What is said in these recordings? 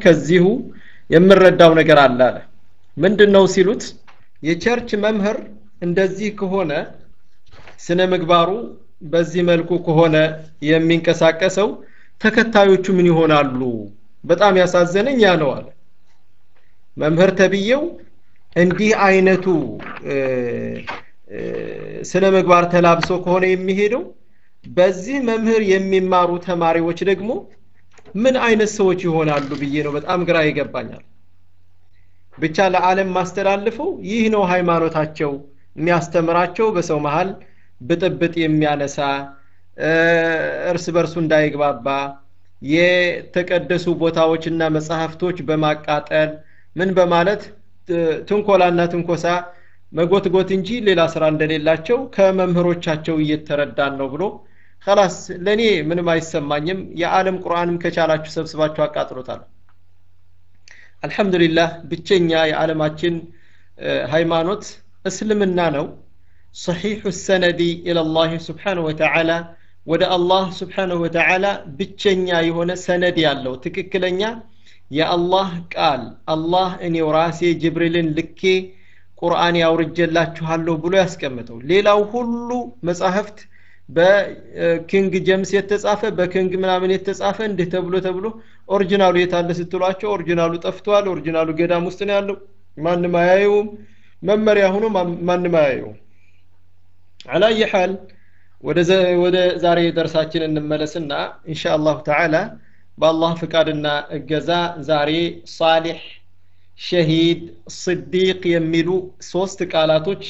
ከዚሁ የምረዳው ነገር አለ አለ ምንድን ነው ሲሉት የቸርች መምህር እንደዚህ ከሆነ ስነ ምግባሩ በዚህ መልኩ ከሆነ የሚንቀሳቀሰው ተከታዮቹ ምን ይሆናሉ በጣም ያሳዘነኝ ያ ነው አለ መምህር ተብዬው እንዲህ አይነቱ ስነ ምግባር ተላብሶ ከሆነ የሚሄደው በዚህ መምህር የሚማሩ ተማሪዎች ደግሞ ምን አይነት ሰዎች ይሆናሉ ብዬ ነው በጣም ግራ ይገባኛል ብቻ ለዓለም ማስተላልፈው ይህ ነው ሃይማኖታቸው የሚያስተምራቸው በሰው መሃል ብጥብጥ የሚያነሳ እርስ በርሱ እንዳይግባባ የተቀደሱ ቦታዎችና መጽሐፍቶች በማቃጠል ምን በማለት ትንኮላና ትንኮሳ መጎትጎት እንጂ ሌላ ስራ እንደሌላቸው ከመምህሮቻቸው እየተረዳን ነው ብሎ ከላስ ለእኔ ምንም አይሰማኝም የዓለም ቁርአንም ከቻላችሁ ሰብስባችሁ አቃጥሎታል አልሐምዱሊላህ ብቸኛ የዓለማችን ሃይማኖት እስልምና ነው صحيح السند إلى الله سبحانه وتعالى ወደ አላህ ስብሓንሁ ወተዓላ ብቸኛ የሆነ ሰነድ ያለው ትክክለኛ የአላህ ቃል አላህ እኔው ራሴ ጅብሪልን ልኬ ቁርአን ያውርጀላችኋለሁ ብሎ ያስቀምጠው ሌላው ሁሉ መጻሕፍት በኪንግ ጀምስ የተጻፈ በኪንግ ምናምን የተጻፈ እንዲህ ተብሎ ተብሎ ኦሪጂናሉ የታለ ስትሏቸው ኦሪጂናሉ ጠፍቷል ኦሪጂናሉ ገዳም ውስጥ ነው ያለው ማንም አያየውም መመሪያ ሆኖ ማንም አያየውም አላየ ሐል ወደ ዛሬ ደርሳችን እንመለስና ኢንሻ አላሁ ተዓላ በአላህ ፍቃድና እገዛ ዛሬ ሳሊሕ ሸሂድ ስዲቅ የሚሉ ሶስት ቃላቶች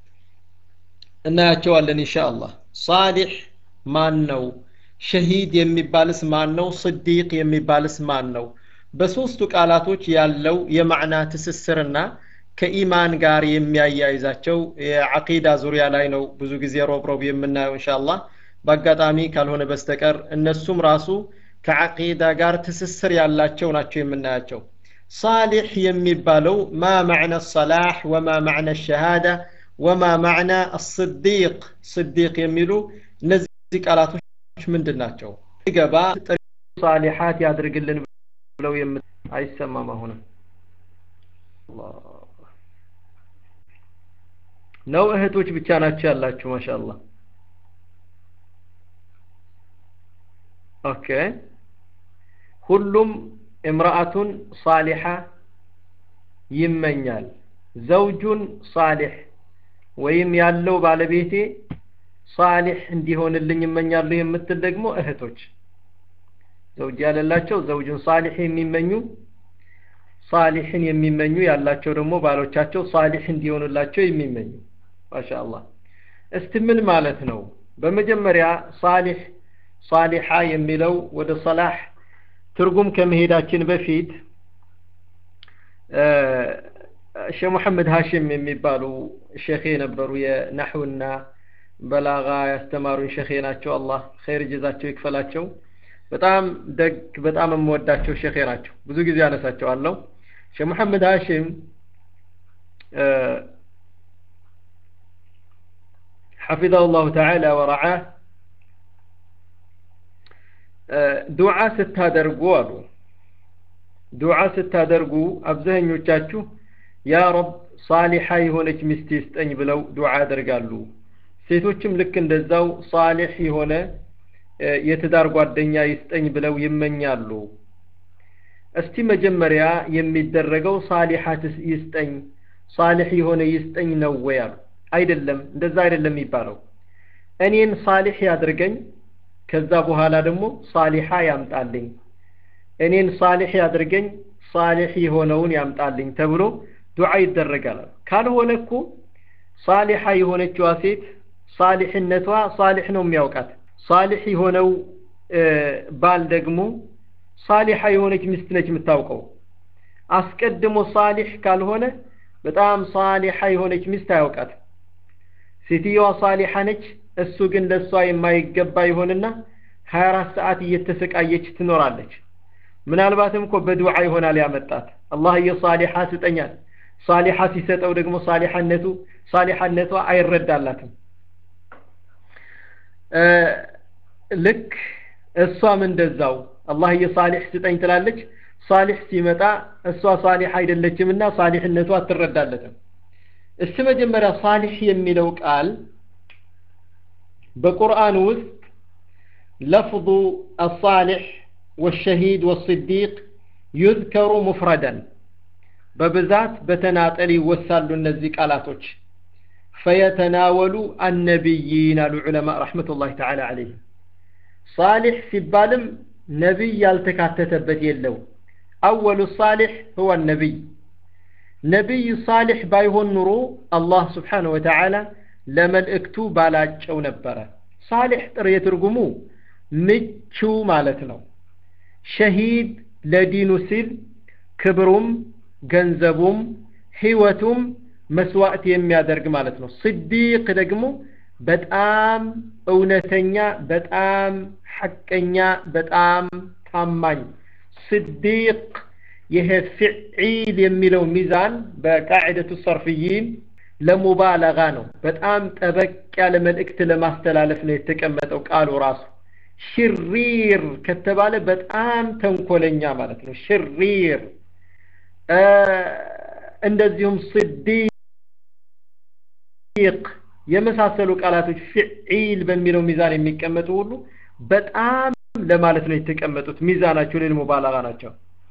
እናያቸዋለን ኢንሻ አላህ ሳሊሕ ማን ነው ሸሂድ የሚባልስ ማን ነው ስዲቅ የሚባልስ ማን ነው በሶስቱ ቃላቶች ያለው የማዕና ትስስርና ከኢማን ጋር የሚያያይዛቸው የዓቂዳ ዙሪያ ላይ ነው ብዙ ጊዜ ሮብ ሮብ የምናየው እንሻአላህ በአጋጣሚ ካልሆነ በስተቀር እነሱም ራሱ ከዓቂዳ ጋር ትስስር ያላቸው ናቸው የምናያቸው ሳሊሕ የሚባለው ማ ማዕነ ሰላሕ ወማ ማዕነ ሸሃዳ ወማ ማዕና አስዲቅ ስዲቅ የሚሉ እነዚህ ቃላቶች ምንድን ናቸው ገባ ሳሊሓት ያድርግልን ብለው አይሰማም አሁንም ነው እህቶች ብቻ ናቸው ያላችሁ ማሻአላ ኦኬ ሁሉም እምራአቱን ሳሊሓ ይመኛል ዘውጁን ሳሊሕ ወይም ያለው ባለቤቴ ሳሊሕ እንዲሆንልኝ ይመኛሉ የምትል ደግሞ እህቶች ዘውጅ ያለላቸው ዘውጁን ሳሊሕ የሚመኙ ሳሊሕን የሚመኙ ያላቸው ደግሞ ባሎቻቸው ሳሊሕ እንዲሆኑላቸው የሚመኙ ማሻአላህ እስቲ ምን ማለት ነው በመጀመሪያ ሳሊሕ ሳሊሓ የሚለው ወደ ሰላሕ ትርጉም ከመሄዳችን በፊት ሼህ ሙሐመድ ሀሽም የሚባሉ ሼኼ ነበሩ የናሕውና በላጋ ያስተማሩን ሼኼ ናቸው አላህ ኸይር ጀዛቸው ይክፈላቸው በጣም ደግ በጣም የምወዳቸው ሼኼ ናቸው ብዙ ጊዜ አነሳቸዋለሁ ሼህ ሙሐመድ ሀሽም حفظه الله تعالى ورعاه ዱዓ ስታደርጉ አሉ ዱዓ ስታደርጉ አብዛኞቻችሁ ያ ረብ ሳሊሓ የሆነች ሚስት ይስጠኝ ብለው ዱዓ ያደርጋሉ ሴቶችም ልክ እንደዛው ሳሊሕ የሆነ የትዳር ጓደኛ ይስጠኝ ብለው ይመኛሉ እስቲ መጀመሪያ የሚደረገው ሳሊሓት ይስጠኝ ሳሊሕ የሆነ ይስጠኝ ነው ወይ አሉ አይደለም እንደዛ አይደለም የሚባለው እኔን ሳሊሕ ያድርገኝ ከዛ በኋላ ደግሞ ሳሊሓ ያምጣልኝ እኔን ሳሊሕ ያድርገኝ ሳሊሕ የሆነውን ያምጣልኝ ተብሎ ዱዓ ይደረጋል ካልሆነ እኮ ሳሊሓ የሆነችዋ ሴት ሳሊሕነቷ ሳሊሕ ነው የሚያውቃት ሳሊሕ የሆነው ባል ደግሞ ሳሊሓ የሆነች ሚስት ነች የምታውቀው አስቀድሞ ሳሊሕ ካልሆነ በጣም ሳሊሓ የሆነች ሚስት አያውቃት ሴትየዋ ሳሊሓ ነች እሱ ግን ለእሷ የማይገባ ይሆንና ሀያ አራት ሰዓት እየተሰቃየች ትኖራለች ምናልባትም እኮ በዱዓ ይሆናል ያመጣት አላህየ ሳሊሓ ስጠኛል ሳሊሓ ሲሰጠው ደግሞ ሳሊሓነቱ ሳሊሓነቷ አይረዳላትም ልክ እሷም እንደዛው አላህየ ሳሊሕ ስጠኝ ትላለች ሳሊሕ ሲመጣ እሷ ሳሊሕ አይደለችምና ሳሊሕነቱ አትረዳለትም እስቲ መጀመሪያ ሳሊሕ የሚለው ቃል በቁርአን ውስጥ ለፍظ الصالح والشهيد والصديق يذكر مفردا በብዛት በተናጠል ይወሳሉ እነዚህ ቃላቶች ፈየተናወሉ አነቢይን አሉ ዑለማ ረሕመቱላህ ተዓላ ዓለይህም ሳሊሕ ሲባልም ነቢይ ያልተካተተበት የለው አወሉ ሳሊሕ ሁወ ነቢይ ነቢይ ሳሊሕ ባይሆን ኑሮ አላህ ስብሓነ ወተዓላ ለመልእክቱ ባላጨው ነበረ ሳሊሕ ጥሬ ትርጉሙ ምቹ ማለት ነው ሸሂድ ለዲኑ ሲል ክብሩም ገንዘቡም ህይወቱም መስዋዕት የሚያደርግ ማለት ነው ስዲቅ ደግሞ በጣም እውነተኛ በጣም ሐቀኛ በጣም ታማኝ ስዲቅ ይሄ ፍዒል የሚለው ሚዛን በቃዕደቱ ሰርፍይን ለሙባለጋ ነው በጣም ጠበቅ ያለ መልእክት ለማስተላለፍ ነው የተቀመጠው ቃሉ ራሱ ሽሪር ከተባለ በጣም ተንኮለኛ ማለት ነው ሽሪር እንደዚሁም ስዲቅ የመሳሰሉ ቃላቶች ፍዒል በሚለው ሚዛን የሚቀመጡ ሁሉ በጣም ለማለት ነው የተቀመጡት ሚዛናቸው ሌል ሙባላጋ ናቸው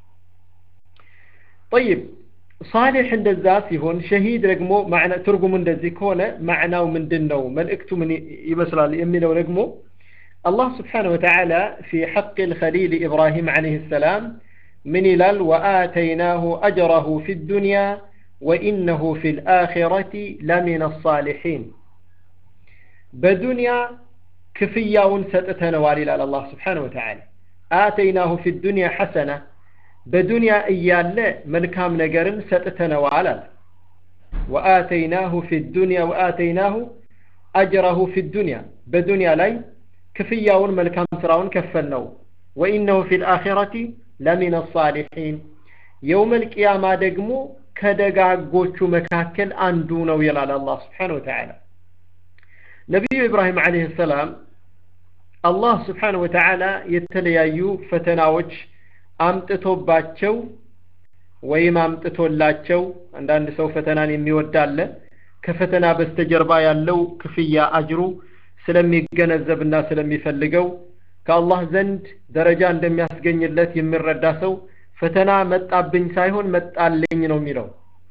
طيب صالح እንደዛ ሲሆን ሸሂድ ደግሞ ማዕና ትርጉሙ እንደዚህ ከሆነ ማዕናው ምንድን ነው መልእክቱ ምን ይመስላል የሚለው ደግሞ الله سبحانه وتعالى في حق الخليل إبراهيم عليه السلام من إلال وآتيناه أجره في الدنيا وإنه في الآخرة لمن الصالحين بدنيا كفيا ستتنا والي الله سبحانه وتعالى آتيناه في الدنيا حسنة بدنيا إيال ملكام نقرن ستتنا والي وآتيناه في الدنيا وآتيناه أجره في الدنيا بدنيا لي كفيا ملكام سراون كفلناه وإنه في الآخرة ለሚን ሳሊሒን የውመል ቅያማ ደግሞ ከደጋጎቹ መካከል አንዱ ነው ይላል አላህ ስብሓን ወተዓላ ነቢዩ ኢብራሂም ዓለይህ ሰላም አላህ ስብሓን ወተዓላ የተለያዩ ፈተናዎች አምጥቶባቸው ወይም አምጥቶላቸው አንዳንድ ሰው ፈተናን የሚወድ አለ ከፈተና በስተጀርባ ያለው ክፍያ አጅሩ ስለሚገነዘብና ስለሚፈልገው ከአላህ ዘንድ ደረጃ እንደሚያስገኝለት የሚረዳ ሰው ፈተና መጣብኝ ሳይሆን መጣልኝ ነው የሚለው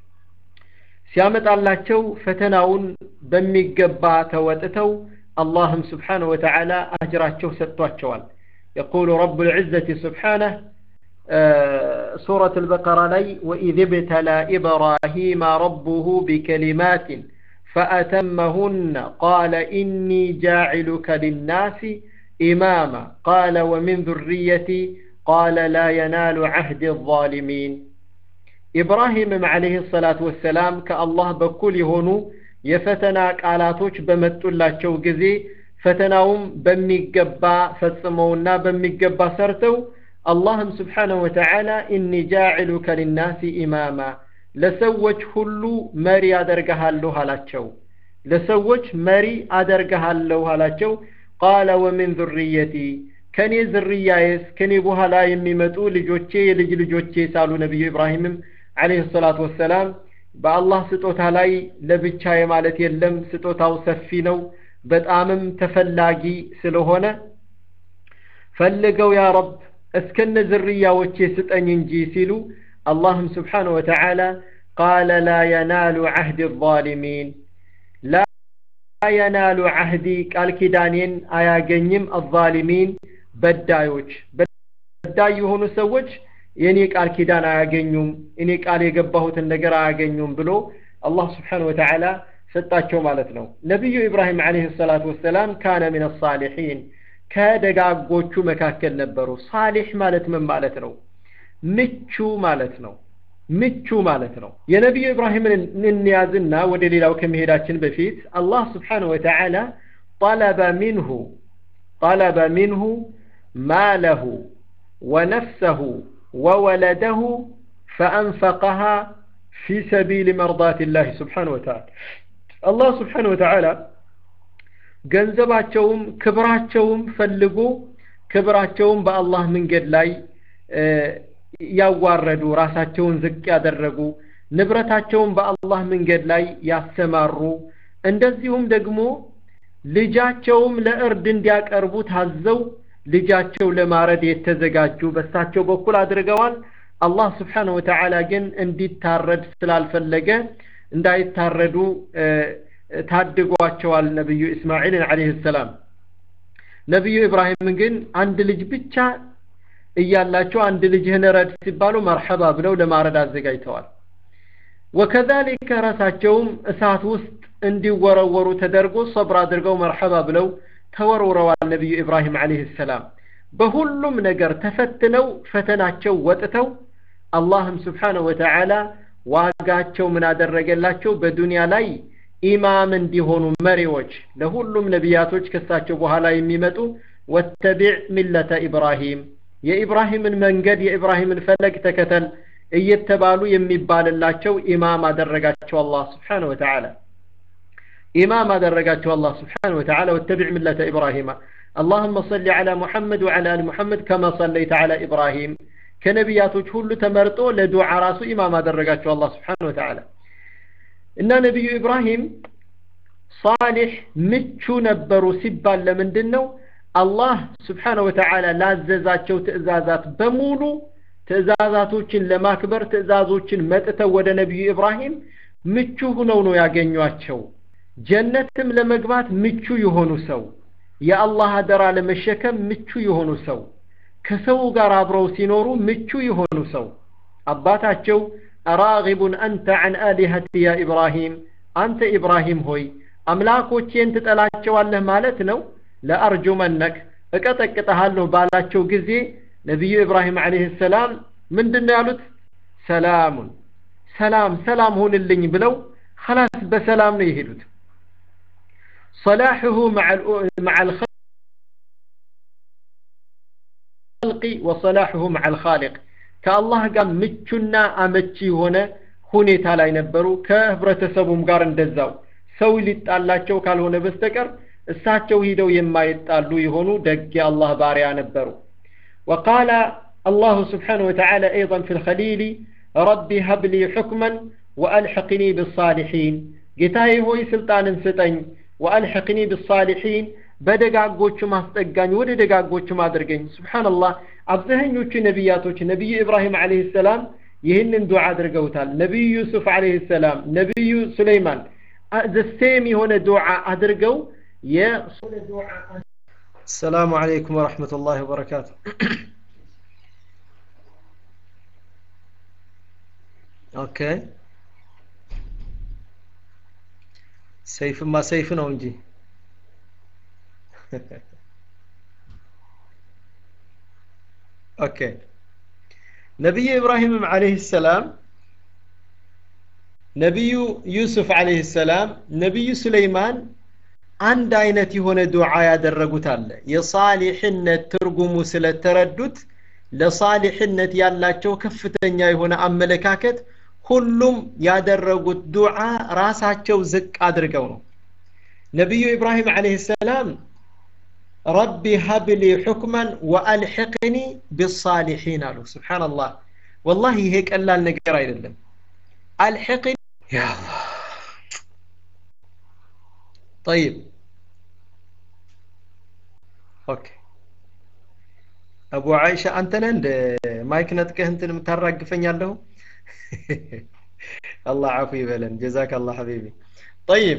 ሲያመጣላቸው ፈተናውን በሚገባ ተወጥተው አላህም ስብሓንሁ ወተዓላ አጅራቸው ሰጥቷቸዋል يقول رب العزة سبحانه سورة البقرة لي وإذ ابتلى إبراهيم ربه بكلمات فأتمهن قال إني جاعلك للناس إماما قال ومن ذريتي قال لا ينال عهد الظالمين إبراهيم عليه الصلاة والسلام كالله بكل هونو የፈተና ቃላቶች በመጡላቸው ጊዜ ፈተናውም በሚገባ ፈጽመውና በሚገባ ሰርተው አላህም ስብሓነሁ ወተዓላ ኢኒ ጃዕሉከ ሊናሲ ኢማማ ለሰዎች ሁሉ መሪ አደርግሃለሁ አላቸው ለሰዎች መሪ አደርግሃለሁ አላቸው ቃለ ወሚን ዙርየቲ ከኔ ዝርያዬስ ከኔ በኋላ የሚመጡ ልጆቼ የልጅ ልጆቼ ሳሉ ነቢዩ ኢብራሂምም አለይሂ ሰላቱ ወሰላም በአላህ ስጦታ ላይ ለብቻዬ ማለት የለም ስጦታው ሰፊ ነው በጣምም ተፈላጊ ስለሆነ ፈልገው ያ ረብ እስከነ ዝርያዎቼ ስጠኝ እንጂ ሲሉ አላህም ስብሓነሁ ወተዓላ ቃለ ላ የናሉ ዓህድ ዛሊሚን ላ የናሉ ዓህዲ ቃል ኪዳኔን አያገኝም አዛሊሚን በዳዮች በዳይ የሆኑ ሰዎች የእኔ ቃል ኪዳን አያገኙም እኔ ቃል የገባሁትን ነገር አያገኙም ብሎ አላህ ስብሓን ወተዓላ ሰጣቸው ማለት ነው ነቢዩ ኢብራሂም ዓለይህ ሰላቱ ወሰላም ካነ ምን ሳሊሒን ከደጋጎቹ መካከል ነበሩ ሳሊሕ ማለት ምን ማለት ነው ምቹ ማለት ነው ምቹ ማለት ነው የነቢዩ ኢብራሂምን እንያዝና ወደ ሌላው ከመሄዳችን በፊት አላህ ስብሓን ወተዓላ ጠለበ ሚንሁ ጠለበ ሚንሁ ማለሁ ወነፍሰሁ وولده فأنفقها في سبيل مرضاة الله سبحانه وتعالى الله سبحانه وتعالى ገንዘባቸውም ክብራቸውም ፈልጎ ክብራቸውም በአላህ መንገድ ላይ ያዋረዱ ራሳቸውን ዝቅ ያደረጉ ንብረታቸውን በአላህ መንገድ ላይ ያሰማሩ እንደዚሁም ደግሞ ልጃቸውም ለእርድ እንዲያቀርቡ ታዘው ልጃቸው ለማረድ የተዘጋጁ በሳቸው በኩል አድርገዋል አላህ ስብሓንሁ ወተዓላ ግን እንዲታረድ ስላልፈለገ እንዳይታረዱ ታድጓቸዋል ነቢዩ እስማዒልን ዓለይህ ሰላም ነቢዩ ኢብራሂም ግን አንድ ልጅ ብቻ እያላቸው አንድ ልጅህን ረድ ሲባሉ መርሐባ ብለው ለማረድ አዘጋጅተዋል ወከዛሊከ ራሳቸውም እሳት ውስጥ እንዲወረወሩ ተደርጎ ሰብር አድርገው መርሐባ ብለው ተወርውረዋል ነቢዩ ኢብራሂም ዓለይህ ሰላም በሁሉም ነገር ተፈትነው ፈተናቸው ወጥተው አላህም ስብሓንሁ ወተዓላ ዋጋቸው ምን አደረገላቸው በዱንያ ላይ ኢማም እንዲሆኑ መሪዎች ለሁሉም ነቢያቶች ከሳቸው በኋላ የሚመጡ ወተቢዕ ሚለተ ኢብራሂም የኢብራሂምን መንገድ የኢብራሂምን ፈለግ ተከተል እየተባሉ የሚባልላቸው ኢማም አደረጋቸው አላህ ስብሓንሁ ወተዓላ ኢማም አደረጋቸው አላህ ስብሓንሁ ወተዓላ ወተቢዕ ሚለተ ኢብራሂማ اللهم صل على محمد وعلى آل محمد كما صليت على إبراهيم كنبياتك ሁሉ ተመርጦ ለዱዓ ራሱ ኢማም አደረጋቸው አላህ ስብሓንሁ ወተዓላ እና ነቢዩ ኢብራሂም ሳሊሕ ምቹ ነበሩ ሲባል ለምንድን ነው አላህ ስብሓንሁ ወተዓላ ላዘዛቸው ትእዛዛት በሙሉ ትእዛዛቶችን ለማክበር ትእዛዞችን መጥተው ወደ ነቢዩ ኢብራሂም ምቹ ሁነው ነው ያገኟቸው ጀነትም ለመግባት ምቹ የሆኑ ሰው የአላህ አደራ ለመሸከም ምቹ የሆኑ ሰው ከሰው ጋር አብረው ሲኖሩ ምቹ የሆኑ ሰው አባታቸው አራጊቡን አንተ አን አሊሀቲ ያ ኢብራሂም አንተ ኢብራሂም ሆይ አምላኮቼን ትጠላቸዋለህ ማለት ነው ለአርጁመነክ እቀጠቅጠሃለሁ ባላቸው ጊዜ ነቢዩ ኢብራሂም ዓለይህ ሰላም ምንድን ነው ያሉት ሰላሙን ሰላም ሰላም ሁንልኝ ብለው خلاص በሰላም ነው የሄዱት صلاحه مع مع الخلق وصلاحه مع الخالق ከአላህ ጋር ምቹና አመቺ የሆነ ሁኔታ ላይ ነበሩ ከህብረተሰቡም ጋር እንደዛው ሰው ሊጣላቸው ካልሆነ በስተቀር እሳቸው ሂደው የማይጣሉ የሆኑ ደግ የአላህ ባሪያ ነበሩ وقال الله سبحانه وتعالى أيضا في الخليل ربي هب لي حكما وألحقني بالصالحين ጌታዬ ሆይ ስልጣንን ስጠኝ ወአልሐቅኒ ብሳሊሒን በደጋጎቹ ማስጠጋኝ ወደ ደጋጎቹም አድርገኝ ስብሓንላህ አብዛኞቹ ነቢያቶች ነቢዩ ኢብራሂም ዓለይህ ሰላም ይህንን ዱዓ አድርገውታል ነቢዩ ዩሱፍ ዓለይህ ሰላም ነቢዩ ሱለይማን ዘሴም የሆነ ዱዓ አድርገው السلام عليكم ورحمة الله وبركاته اوكي ሰይፍማ ሰይፍ ነው እንጂ ኦኬ ነቢዩ ኢብራሂምም ዓለይህ ሰላም ነቢዩ ዩሱፍ ዓለይህ ሰላም ነቢዩ ሱለይማን አንድ አይነት የሆነ ዱዓ ያደረጉት አለ የሳሊሕነት ትርጉሙ ስለተረዱት ለሳሊሕነት ያላቸው ከፍተኛ የሆነ አመለካከት ሁሉም ያደረጉት ዱዓ ራሳቸው ዝቅ አድርገው ነው ነቢዩ ኢብራሂም ዓለይህ ሰላም ረቢ ሀብሊ ሑክመን ወአልሕቅኒ ብሳሊሒን አሉ ስብሓንላህ ወላሂ ይሄ ቀላል ነገር አይደለም አልሕቅኒ ያ طيب ኦኬ አቡ አይሻ አንተ ነህ እንደ ማይክ ነጥቀህ እንትን የምታራግፈኛለሁ الله عفو يبلن جزاك الله حبيبي طيب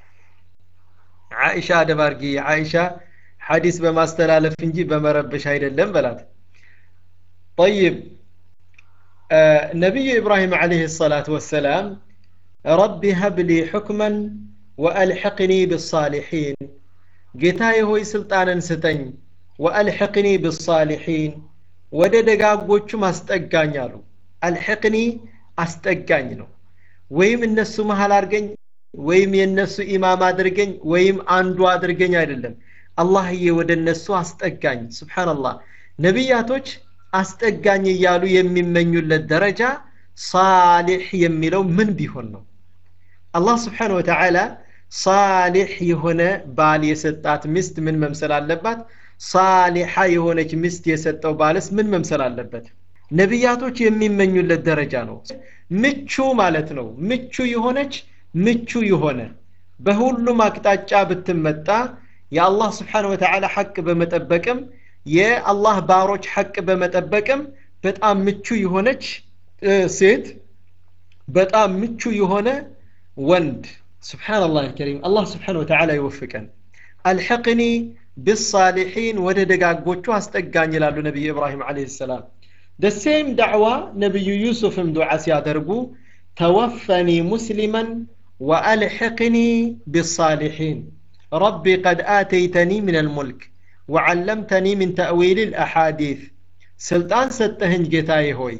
عائشة دبارقي عائشة حديث بما استلالف انجي بما ربش هيدا اللم بلات طيب آه نبي إبراهيم عليه الصلاة والسلام ربي هب لي حكما وألحقني بالصالحين ጌታዬ ሆይ ስልጣንን ስጠኝ ወአልሕቅኒ ብሳሊሒን ወደ ደጋጎቹም አስጠጋኝ አሉ አልሕቅኒ አስጠጋኝ ነው ወይም እነሱ መሀል አድርገኝ ወይም የእነሱ ኢማም አድርገኝ ወይም አንዱ አድርገኝ አይደለም አላህዬ ወደ እነሱ አስጠጋኝ ስብሓንላህ ነቢያቶች አስጠጋኝ እያሉ የሚመኙለት ደረጃ ሳሊሕ የሚለው ምን ቢሆን ነው አላህ ስብሓን ወተዓላ ሳሊሕ የሆነ ባል የሰጣት ሚስት ምን መምሰል አለባት ሳሊሓ የሆነች ሚስት የሰጠው ባልስ ምን መምሰል አለበት ነቢያቶች የሚመኙለት ደረጃ ነው ምቹ ማለት ነው ምቹ የሆነች ምቹ የሆነ በሁሉም አቅጣጫ ብትመጣ የአላህ ስብሓን ወተዓላ ሐቅ በመጠበቅም የአላህ ባሮች ሐቅ በመጠበቅም በጣም ምቹ የሆነች ሴት በጣም ምቹ የሆነ ወንድ ስብሓንላህ አልከሪም አላህ ስብሓን ወተዓላ ይወፍቀን አልሐቅኒ ብሳሊሒን ወደ ደጋጎቹ አስጠጋኝ ይላሉ ነቢዩ ኢብራሂም አለህ ሰላም ደሴም ዳዕዋ ነቢዩ ዩሱፍም ዱዓ ሲያደርጉ ተወፈኒ ሙስሊመን ወአልሕቅኒ ብሳሊሒን ረቢ ቀድ አተይተኒ ምን አልሙልክ ወዓለምተኒ ምን ተእዊል ልአሓዲት ስልጣን ሰጠህኝ ጌታዬ ሆይ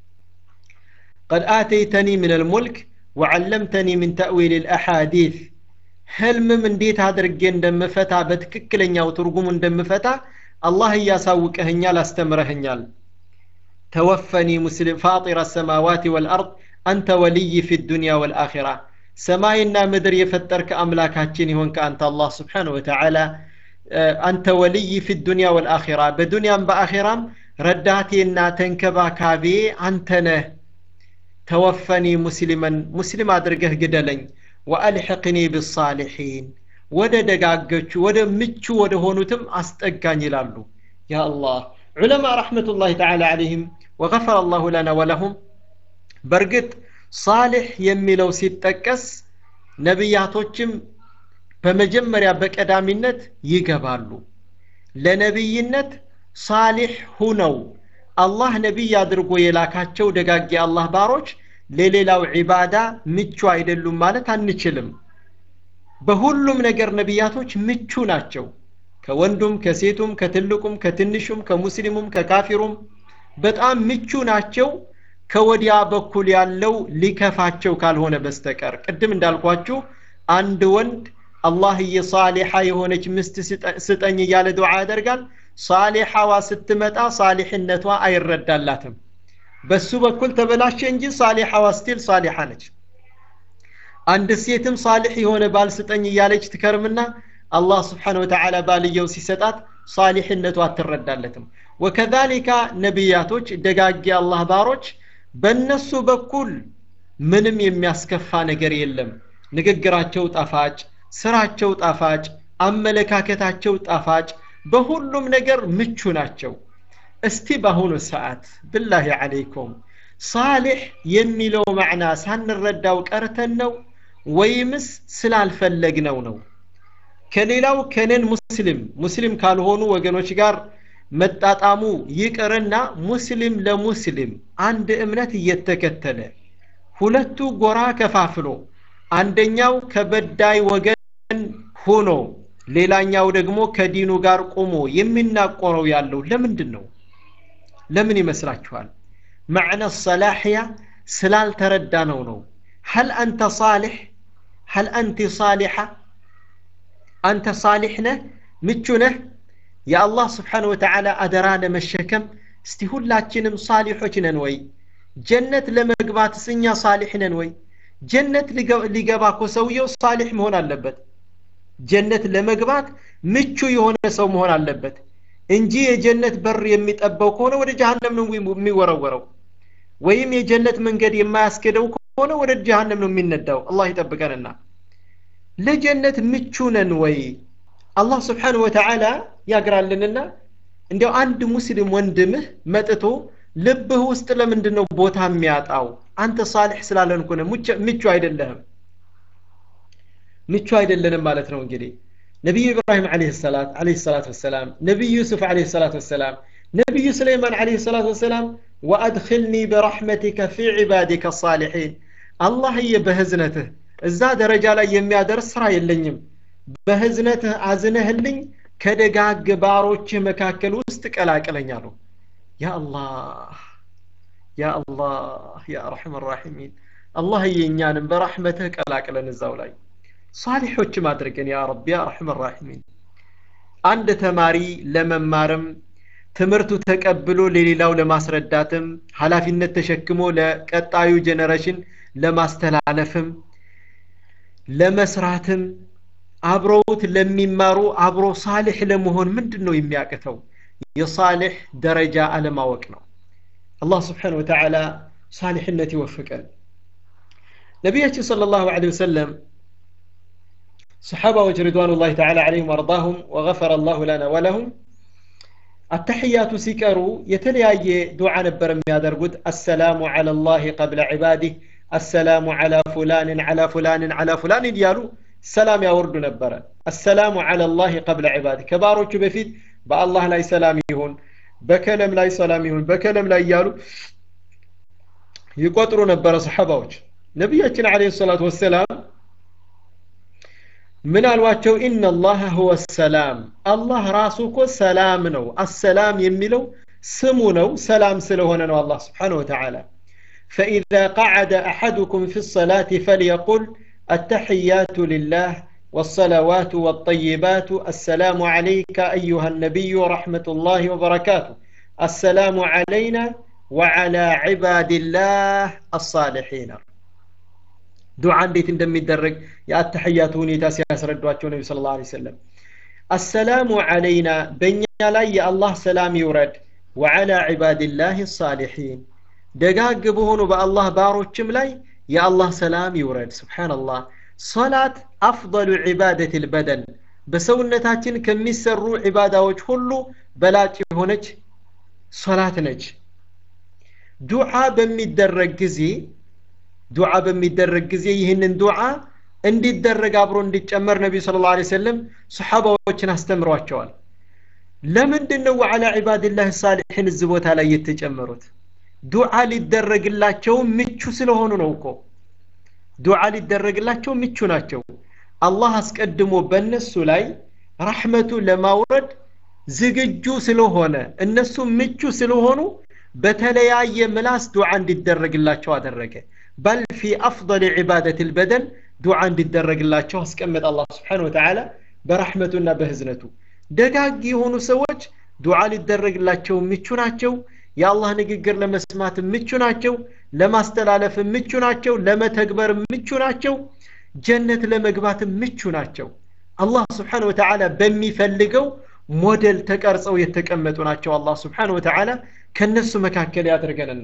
ቀድ አተይተኒ ምን አልሙልክ ወዓለምተኒ ምን ተእዊል ልአሓዲት ህልምም እንዴት አድርጌ እንደምፈታ በትክክለኛው ትርጉሙ እንደምፈታ አላህ እያሳውቀህኛል አስተምረህኛል ተወፈኒ ሙስሊም ፋጢረ ሰማዋት ወልአርድ አንተ ወልይ ፊ ዱንያ ወልአኺራ ሰማይና ምድር የፈጠርክ አምላካችን ይሆንክ አንተ አላህ ስብሓን ወተዓላ አንተ ወልይ ፊ ዱንያ ወልአኺራ በዱንያም በአኺራም ረዳቴና ተንከባካቤ አንተ ነህ ተወፈኒ ሙስሊመን ሙስሊም አድርገህ ግደለኝ ወአልሕቅኒ ብሳሊሒን ወደ ደጋገቹ ወደ ምቹ ወደ ሆኑትም አስጠጋኝ ይላሉ ያ አላህ ዑለማ ረሕመቱላህ ተዓላ ዓለይህም ወገፈረ አላሁ ለና ወለሁም በእርግጥ ሳሊሕ የሚለው ሲጠቀስ ነቢያቶችም በመጀመሪያ በቀዳሚነት ይገባሉ ለነቢይነት ሳሊሕ ሁነው አላህ ነቢይ አድርጎ የላካቸው ደጋግ የአላህ ባሮች ለሌላው ዒባዳ ምቹ አይደሉም ማለት አንችልም በሁሉም ነገር ነቢያቶች ምቹ ናቸው ከወንዱም ከሴቱም ከትልቁም ከትንሹም ከሙስሊሙም ከካፊሩም በጣም ምቹ ናቸው ከወዲያ በኩል ያለው ሊከፋቸው ካልሆነ በስተቀር ቅድም እንዳልኳችሁ አንድ ወንድ አላህዬ ሳሊሓ የሆነች ምስት ስጠኝ እያለ ዱዓ ያደርጋል ሳሊሓዋ ስትመጣ ሳሊሕነቷ አይረዳላትም በሱ በኩል ተበላሸ እንጂ ሳሊሓዋ ስቲል ሳሊሓ ነች አንድ ሴትም ሳሊሕ የሆነ ባል ስጠኝ እያለች ትከርምና አላህ ስብሓን ወተዓላ ባልየው ሲሰጣት ሳሊሕነቱ አትረዳለትም ወከዛሊካ ነቢያቶች ደጋጊ አላህ ባሮች በእነሱ በኩል ምንም የሚያስከፋ ነገር የለም ንግግራቸው ጣፋጭ ስራቸው ጣፋጭ አመለካከታቸው ጣፋጭ በሁሉም ነገር ምቹ ናቸው እስቲ በአሁኑ ሰዓት ብላሂ ዓለይኩም ሳሊሕ የሚለው ማዕና ሳንረዳው ቀርተን ነው ወይምስ ስላልፈለግነው ነው ከሌላው ከነን ሙስሊም ሙስሊም ካልሆኑ ወገኖች ጋር መጣጣሙ ይቅርና ሙስሊም ለሙስሊም አንድ እምነት እየተከተለ ሁለቱ ጎራ ከፋፍሎ አንደኛው ከበዳይ ወገን ሆኖ ሌላኛው ደግሞ ከዲኑ ጋር ቆሞ የሚናቆረው ያለው ለምንድን ነው ለምን ይመስላችኋል መዕነ ሰላሕያ ስላልተረዳ ነው ነው هل أنت صالح هل أنت صالحة أنت صالح نه ምቹ ነህ የአላህ ስብሓን ወተዓላ አደራ ለመሸከም እስቲ ሁላችንም ሳሊሖች ነን ወይ ጀነት ለመግባትስ እኛ ሳሊሕ ነን ወይ ጀነት ሊገባ እኮ ሰውየው ሳሊሕ መሆን አለበት ጀነት ለመግባት ምቹ የሆነ ሰው መሆን አለበት እንጂ የጀነት በር የሚጠበው ከሆነ ወደ ጀሃነም ነው የሚወረወረው ወይም የጀነት መንገድ የማያስኬደው ከሆነ ወደ ጀሃነም ነው የሚነዳው አላህ ይጠብቀንና ለጀነት ምቹ ነን ወይ አላህ ስብሓን ወተዓላ ያግራልንና እንዲያው አንድ ሙስሊም ወንድምህ መጥቶ ልብህ ውስጥ ለምንድን ነው ቦታ የሚያጣው አንተ ሳሊሕ ስላለን ኮነ ምቹ አይደለህም ምቹ አይደለንም ማለት ነው እንግዲህ ነቢዩ ኢብራሂም አለህ ሰላት አለህ ሰላት ወሰላም ነቢዩ ዩሱፍ አለህ ሰላት ወሰላም ነቢዩ ስለይማን አለህ ሰላት ወሰላም ወአድክልኒ በረሕመቲከ ፊ ዒባዲከ ሳሊሒን አላህዬ በህዝነትህ እዛ ደረጃ ላይ የሚያደርስ ስራ የለኝም በህዝነትህ አዝነህልኝ ከደጋግ ባሮችህ መካከል ውስጥ ቀላቅለኝ አሉ ያ አላህ ያ አላህ ያ አርሐም ራሒሚን አላህዬ እኛንም በራሕመትህ ቀላቅለን እዛው ላይ ሳሊሖችም አድርገን ያ ረቢ ያ አርሐም ራሒሚን አንድ ተማሪ ለመማርም ትምህርቱ ተቀብሎ ለሌላው ለማስረዳትም ኃላፊነት ተሸክሞ ለቀጣዩ ጀነሬሽን ለማስተላለፍም ለመስራትም አብረውት ለሚማሩ አብሮ ሳሊሕ ለመሆን ምንድን ነው የሚያቅተው የሳሊሕ ደረጃ አለማወቅ ነው አላህ ስብሓን ወተዓላ ሳሊሕነት ይወፍቀን ነቢያችን صلى الله عليه وسلم صحابة رضوان الله تعالى عليهم وارضاهم وغفر الله لنا ولهم التحيات سيكروا يتلياي دعاء نبر يادرقود السلام على الله قبل عباده السلام على فلان على فلان على فلان يالو سلام يا ورد نبر السلام على الله قبل عباده كباروቹ በፊት በአላህ ላይ ሰላም ይሁን በከለም ላይ ሰላም ይሁን በከለም ላይ እያሉ ይቆጥሩ ነበረ ሰሐባዎች ነቢያችን አለ ሰላቱ ወሰላም ምን አሏቸው ኢነላህ ሁወ ሰላም አላህ ራሱ እኮ ሰላም ነው አሰላም የሚለው ስሙ ነው ሰላም ስለሆነ ነው አላህ ስብሓን ወተዓላ فإذا قعد أحدكم في الصلاة فليقل التحيات لله والصلوات والطيبات السلام عليك أيها النبي ورحمة الله وبركاته السلام علينا وعلى عباد الله الصالحين ዱዓ እንዴት እንደሚደረግ የአተሕያቱ ሁኔታ ሲያስረዷቸው ነቢ ስለ ላ ሰለም አሰላሙ ዓለይና በእኛ ላይ የአላህ ሰላም ይውረድ ወዓላ ዒባድላህ ሳሊሒን ደጋግ በሆኑ በአላህ ባሮችም ላይ የአላህ ሰላም ይውረድ ስብሓንላህ ሶላት አፍضሉ ዒባደት ልበደን በሰውነታችን ከሚሰሩ ዒባዳዎች ሁሉ በላጭ የሆነች ሶላት ነች ዱዓ በሚደረግ ጊዜ ዱዓ በሚደረግ ጊዜ ይህንን ዱዓ እንዲደረግ አብሮ እንዲጨመር ነቢዩ ስለ ላ ሰለም ሰሓባዎችን አስተምሯቸዋል ለምንድን ነው ወዓላ ዒባድላህ ሳሊሒን እዚህ ቦታ ላይ የተጨመሩት ዱዓ ሊደረግላቸው ምቹ ስለሆኑ ነው እኮ ዱዓ ሊደረግላቸው ምቹ ናቸው አላህ አስቀድሞ በእነሱ ላይ ረሕመቱ ለማውረድ ዝግጁ ስለሆነ እነሱ ምቹ ስለሆኑ በተለያየ ምላስ ዱዓ እንዲደረግላቸው አደረገ በል ፊ አፍضል ዒባደት ልበደን ዱዓ እንዲደረግላቸው አስቀመጠ አላህ ስብሓን ወተዓላ በረሕመቱና በህዝነቱ ደጋግ የሆኑ ሰዎች ዱዓ ሊደረግላቸው ምቹ ናቸው የአላህ ንግግር ለመስማት ምቹ ናቸው ለማስተላለፍ ምቹ ናቸው ለመተግበር ምቹ ናቸው ጀነት ለመግባት ምቹ ናቸው አላህ ስብሓን ወተዓላ በሚፈልገው ሞዴል ተቀርጸው የተቀመጡ ናቸው አላህ ስብሓን ወተዓላ ከነሱ መካከል ያደርገንና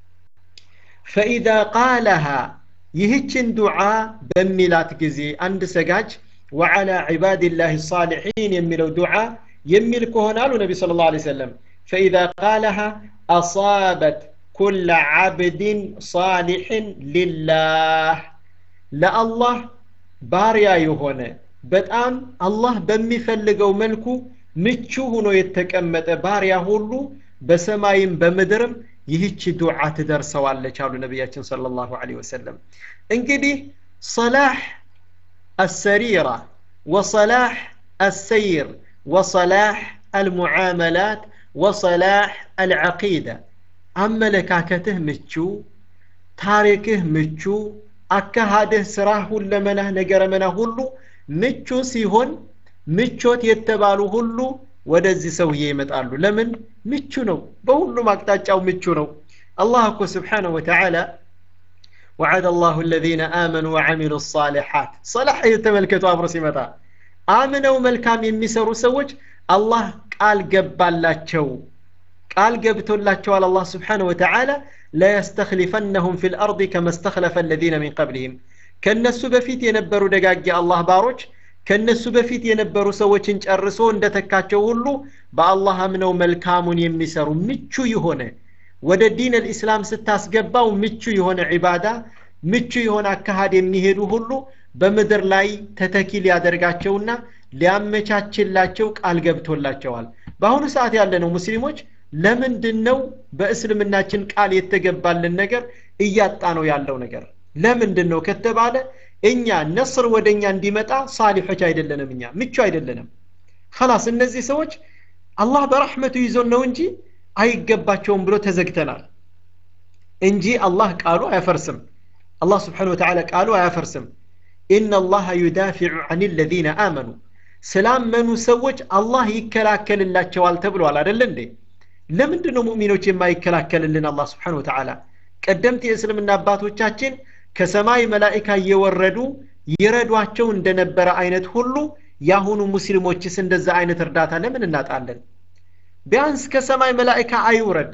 ፈኢዛ ቃለሃ ይህችን ዱዓ በሚላት ጊዜ አንድ ሰጋጅ ወዓላ ዒባድላህ ሳሊሒን የሚለው ዱዓ የሚል ከሆነ አሉ ነቢ ስለ ላ ሰለም ፈኢዛ ቃለሃ አሳበት ኩለ ዓብድን ሳሊሕን ሊላህ ለአላህ ባሪያ የሆነ በጣም አላህ በሚፈልገው መልኩ ምቹ ሆኖ የተቀመጠ ባሪያ ሁሉ በሰማይም በምድርም ይህች ዱዓ ትደርሰዋለች አሉ ነቢያችን صلى الله عليه وسلم እንግዲህ صلاح السريرة وصلاح السير وصلاح المعاملات وصلاح العقيدة አመለካከትህ ምቹ ታሪክህ ምቹ አካሃድህ ስራህ ሁለመናህ ነገረመና ሁሉ ምቹ ሲሆን ምቾት የተባሉ ሁሉ ወደዚህ ሰውዬ ይመጣሉ ለምን ምቹ ነው በሁሉም አቅጣጫው ምቹ ነው አላህ እኮ ስብሓንሁ ወተዓላ وعد الله الذين آمنوا وعملوا الصالحات صلاح يتملكቱ አብሮ ሲመጣ አምነው መልካም የሚሰሩ ሰዎች አላህ ቃል ገባላቸው ቃል ገብቶላቸዋል አላህ ስብሓንሁ ወተዓላ ለየስተክሊፈነሁም ፊ ልአርض ከመ ስተክለፈ አለዚነ ሚን ቀብልህም ከእነሱ በፊት የነበሩ ደጋጊ አላህ ባሮች ከነሱ በፊት የነበሩ ሰዎችን ጨርሶ እንደተካቸው ሁሉ በአላህ አምነው መልካሙን የሚሰሩ ምቹ የሆነ ወደ ዲን ልእስላም ስታስገባው ምቹ የሆነ ዒባዳ ምቹ የሆነ አካሃድ የሚሄዱ ሁሉ በምድር ላይ ተተኪ ሊያደርጋቸውና ሊያመቻችላቸው ቃል ገብቶላቸዋል በአሁኑ ሰዓት ያለነው ሙስሊሞች ለምንድን ነው በእስልምናችን ቃል የተገባልን ነገር እያጣ ነው ያለው ነገር ለምንድን ነው ከተባለ እኛ ነስር ወደ እኛ እንዲመጣ ሳሊሖች አይደለንም እኛ ምቹ አይደለንም ከላስ እነዚህ ሰዎች አላህ በረሕመቱ ይዞን ነው እንጂ አይገባቸውም ብሎ ተዘግተናል እንጂ አላህ ቃሉ አያፈርስም አላህ ስብሓን ወተዓላ ቃሉ አያፈርስም ኢነ አላህ ዩዳፊዑ አን ለዚነ አመኑ ስላመኑ ሰዎች አላህ ይከላከልላቸዋል ተብሏል አደለ እንዴ ለምንድን ነው ሙእሚኖች የማይከላከልልን አላህ ስብሓን ወተዓላ ቀደምት የእስልምና አባቶቻችን ከሰማይ መላኢካ እየወረዱ ይረዷቸው እንደነበረ አይነት ሁሉ የአሁኑ ሙስሊሞችስ እንደዛ አይነት እርዳታ ለምን እናጣለን ቢያንስ ከሰማይ መላኢካ አይውረድ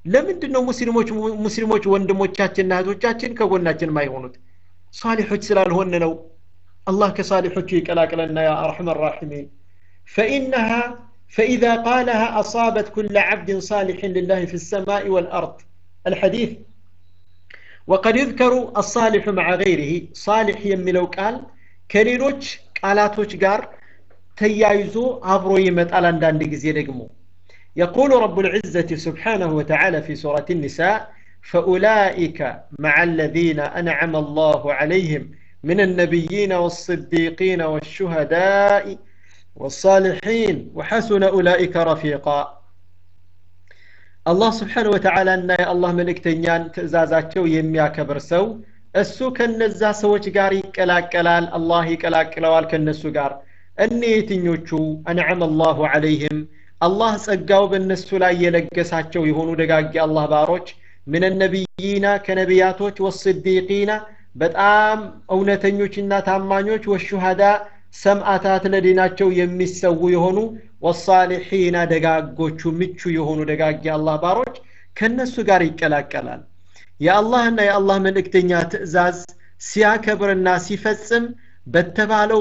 ለምንድን ነው ሙስሊሞች ሙስሊሞች ወንድሞቻችንና እህቶቻችን ከጎናችን የማይሆኑት ሳሊሖች ስላልሆን ነው الله كصالحك يقلاقلنا يا أرحم الراحمين فإنها فإذا قالها أصابت كل عبد صالح لله في السماء والأرض الحديث وقد يذكر الصالح مع غيره صالح يملو قال كليلوች ቃላቶች ጋር ተያይዞ አብሮ ይመጣል አንዳንድ ጊዜ ደግሞ يقول رب العزة سبحانه وتعالى في سورة النساء فأولئك مع الذين أنعم الله عليهم من النبيين والصديقين والشهداء والصالحين وحسن أولئك رفيقا الله سبحانه وتعالى أن الله ملك تنيان تزازاتشو يميا كبر سو እሱ ከነዛ ሰዎች ጋር ይቀላቀላል አላህ ይቀላቅለዋል ከነሱ ጋር እኔ የትኞቹ አንዓመ አላሁ ዐለይህም አላህ ጸጋው በእነሱ ላይ የለገሳቸው የሆኑ ደጋጊ አላህ ባሮች ምን ነቢይና ከነቢያቶች ወስዲቂና በጣም እውነተኞችና ታማኞች ወሹሃዳ ሰምአታት ለዲናቸው የሚሰዉ የሆኑ ወሳሊሒና ደጋጎቹ ምቹ የሆኑ ደጋጊ አላህ ባሮች ከነሱ ጋር ይቀላቀላል የአላህና የአላህ መልእክተኛ ትእዛዝ ሲያከብርና ሲፈጽም በተባለው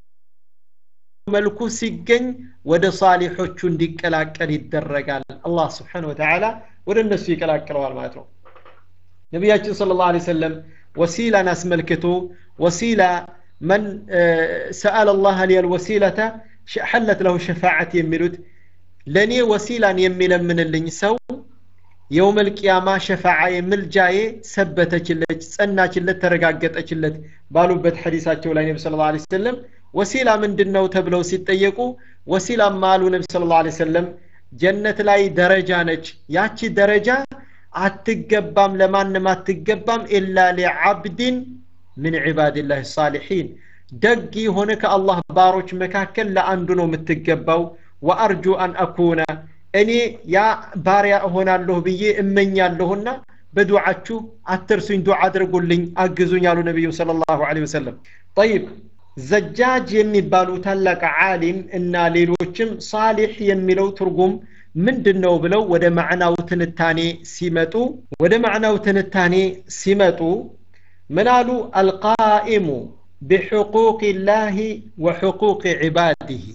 መልኩ ሲገኝ ወደ ሳሊሖቹ እንዲቀላቀል ይደረጋል አላህ ስብሓን ወተዓላ ወደ እነሱ ይቀላቅለዋል ማለት ነው ነቢያችን ስለ ላሁ ሰለም ወሲላን አስመልክቶ ወሲላ መን ሰአለ ላህ ሊየ ልወሲለተ ሐለት ለሁ ሸፋዓት የሚሉት ለእኔ ወሲላን የሚለምንልኝ ሰው የውም ልቅያማ ሸፋዓ ምልጃዬ ሰበተችለች ጸናችለት ተረጋገጠችለት ባሉበት ሐዲሳቸው ላይ ነቢ ስለ ላ ሰለም ወሲላ ምንድን ነው ተብለው ሲጠየቁ ወሲላማ አሉ ነቢ ስለ ላ ሰለም ጀነት ላይ ደረጃ ነች ያቺ ደረጃ አትገባም ለማንም አትገባም ኢላ ሊዓብድን ምን ዒባድላህ ሳሊሒን ደግ የሆነ ከአላህ ባሮች መካከል ለአንዱ ነው የምትገባው ወአርጁ አን አኩነ እኔ ያ ባሪያ እሆናለሁ ብዬ እመኛለሁና በዱዓችሁ አትርሱኝ ዱዓ አድርጉልኝ አግዙኝ አሉ ነቢዩ ስለ ላሁ ወሰለም ጠይብ ዘጃጅ የሚባሉ ታላቅ ዓሊም እና ሌሎችም ሳሊሕ የሚለው ትርጉም ምንድን ነው ብለው ወደ ማዕናው ትንታኔ ሲመጡ ወደ ማዕናው ትንታኔ ሲመጡ ምን አሉ አልቃኢሙ بحقوق الله وحقوق عباده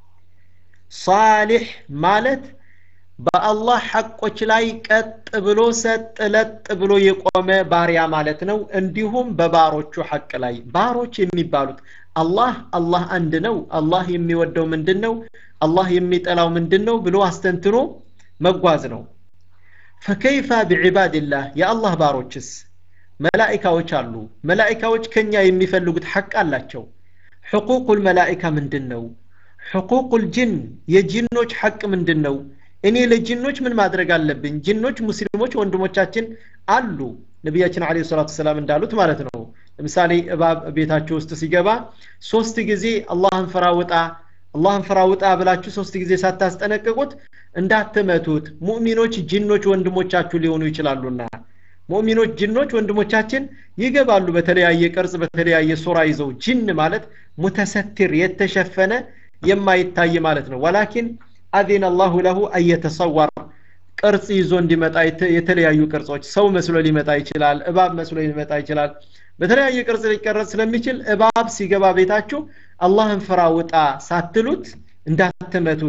صالح ማለት በአላህ ሐቆች ላይ ቀጥ ብሎ ሰጥ ለጥ ብሎ የቆመ ባሪያ ማለት ነው እንዲሁም በባሮቹ ሐቅ ላይ ባሮች የሚባሉት አላህ አላህ አንድ ነው አላህ የሚወደው ምንድን ነው አላህ የሚጠላው ምንድን ነው ብሎ አስተንትኖ መጓዝ ነው ፈከይፈ ቢዕባድላህ የአላህ ባሮችስ መላኢካዎች አሉ መላኢካዎች ከኛ የሚፈልጉት ሐቅ አላቸው ሕቁቁ ልመላኢካ ምንድን ነው ሕቁቁ ልጅን የጂኖች ሐቅ ምንድን ነው እኔ ለጅኖች ምን ማድረግ አለብኝ ጅኖች ሙስሊሞች ወንድሞቻችን አሉ ነቢያችን አለ ሰላቱ ሰላም እንዳሉት ማለት ነው ለምሳሌ እባብ ቤታችሁ ውስጥ ሲገባ ሶስት ጊዜ አላህን ፍራ ውጣ አላህን ፍራ ውጣ ብላችሁ ሶስት ጊዜ ሳታስጠነቅቁት እንዳትመቱት ሙእሚኖች ጅኖች ወንድሞቻችሁ ሊሆኑ ይችላሉና ሙእሚኖች ጅኖች ወንድሞቻችን ይገባሉ በተለያየ ቅርጽ በተለያየ ሱራ ይዘው ጅን ማለት ሙተሰትር የተሸፈነ የማይታይ ማለት ነው ወላኪን አዚነ አላሁ ለሁ አየተሰወር ቅርጽ ይዞ እንዲመጣ የተለያዩ ቅርጾች ሰው መስሎ ሊመጣ ይችላል እባብ መስሎ ሊመጣ ይችላል በተለያየ ቅርጽ ሊቀረጽ ስለሚችል እባብ ሲገባ ቤታችሁ አላህን ፍራ ውጣ ሳትሉት እንዳትመቱት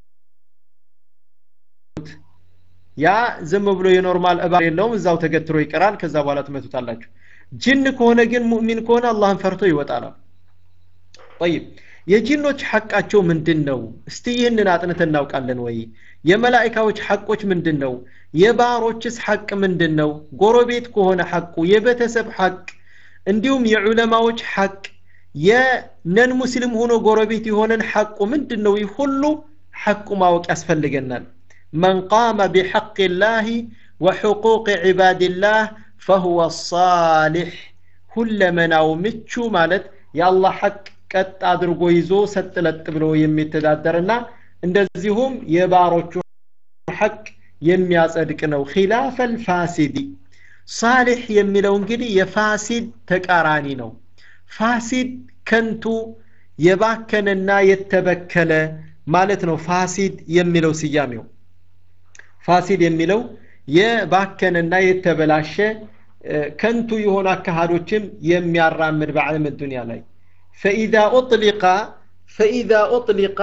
ያ ዝም ብሎ የኖርማል እባብ የለውም እዛው ተገትሮ ይቀራል ከዛ በኋላ ትመቱታላችሁ ጅን ከሆነ ግን ሙእሚን ከሆነ አላህን ፈርቶ ይወጣል ጠይብ የጂኖች ሐቃቸው ምንድን ነው እስቲ ይህንን አጥንት እናውቃለን ወይ የመላይካዎች ሐቆች ምንድን ነው የባሮችስ ሐቅ ምንድን ነው ጎረቤት ከሆነ ሐቁ የቤተሰብ ሐቅ እንዲሁም የዑለማዎች ሐቅ የነን ሙስሊም ሆኖ ጎረቤት የሆነን ሐቁ ምንድን ነው ይህ ሁሉ ሐቁ ማወቅ ያስፈልገናል መን ቃመ ቢሐቅ ላህ ወሕቁቅ ዒባድላህ ፈሁወ ሳሊሕ ሁለመናው ምቹ ማለት የአላህ ሐቅ ቀጥ አድርጎ ይዞ ሰጥ ለጥ ብሎ የሚተዳደርና እንደዚሁም የባሮቹ ሐቅ የሚያጸድቅ ነው ኺላፈ ልፋሲዲ ሳሊሕ የሚለው እንግዲህ የፋሲድ ተቃራኒ ነው ፋሲድ ከንቱ የባከነና የተበከለ ማለት ነው ፋሲድ የሚለው ስያሜው ፋሲድ የሚለው የባከነና የተበላሸ ከንቱ የሆኑ አካሃዶችም የሚያራምድ በዓለም ዱንያ ላይ ፈኢዛ ኡጥሊቃ ፈኢዛ ኡጥሊቃ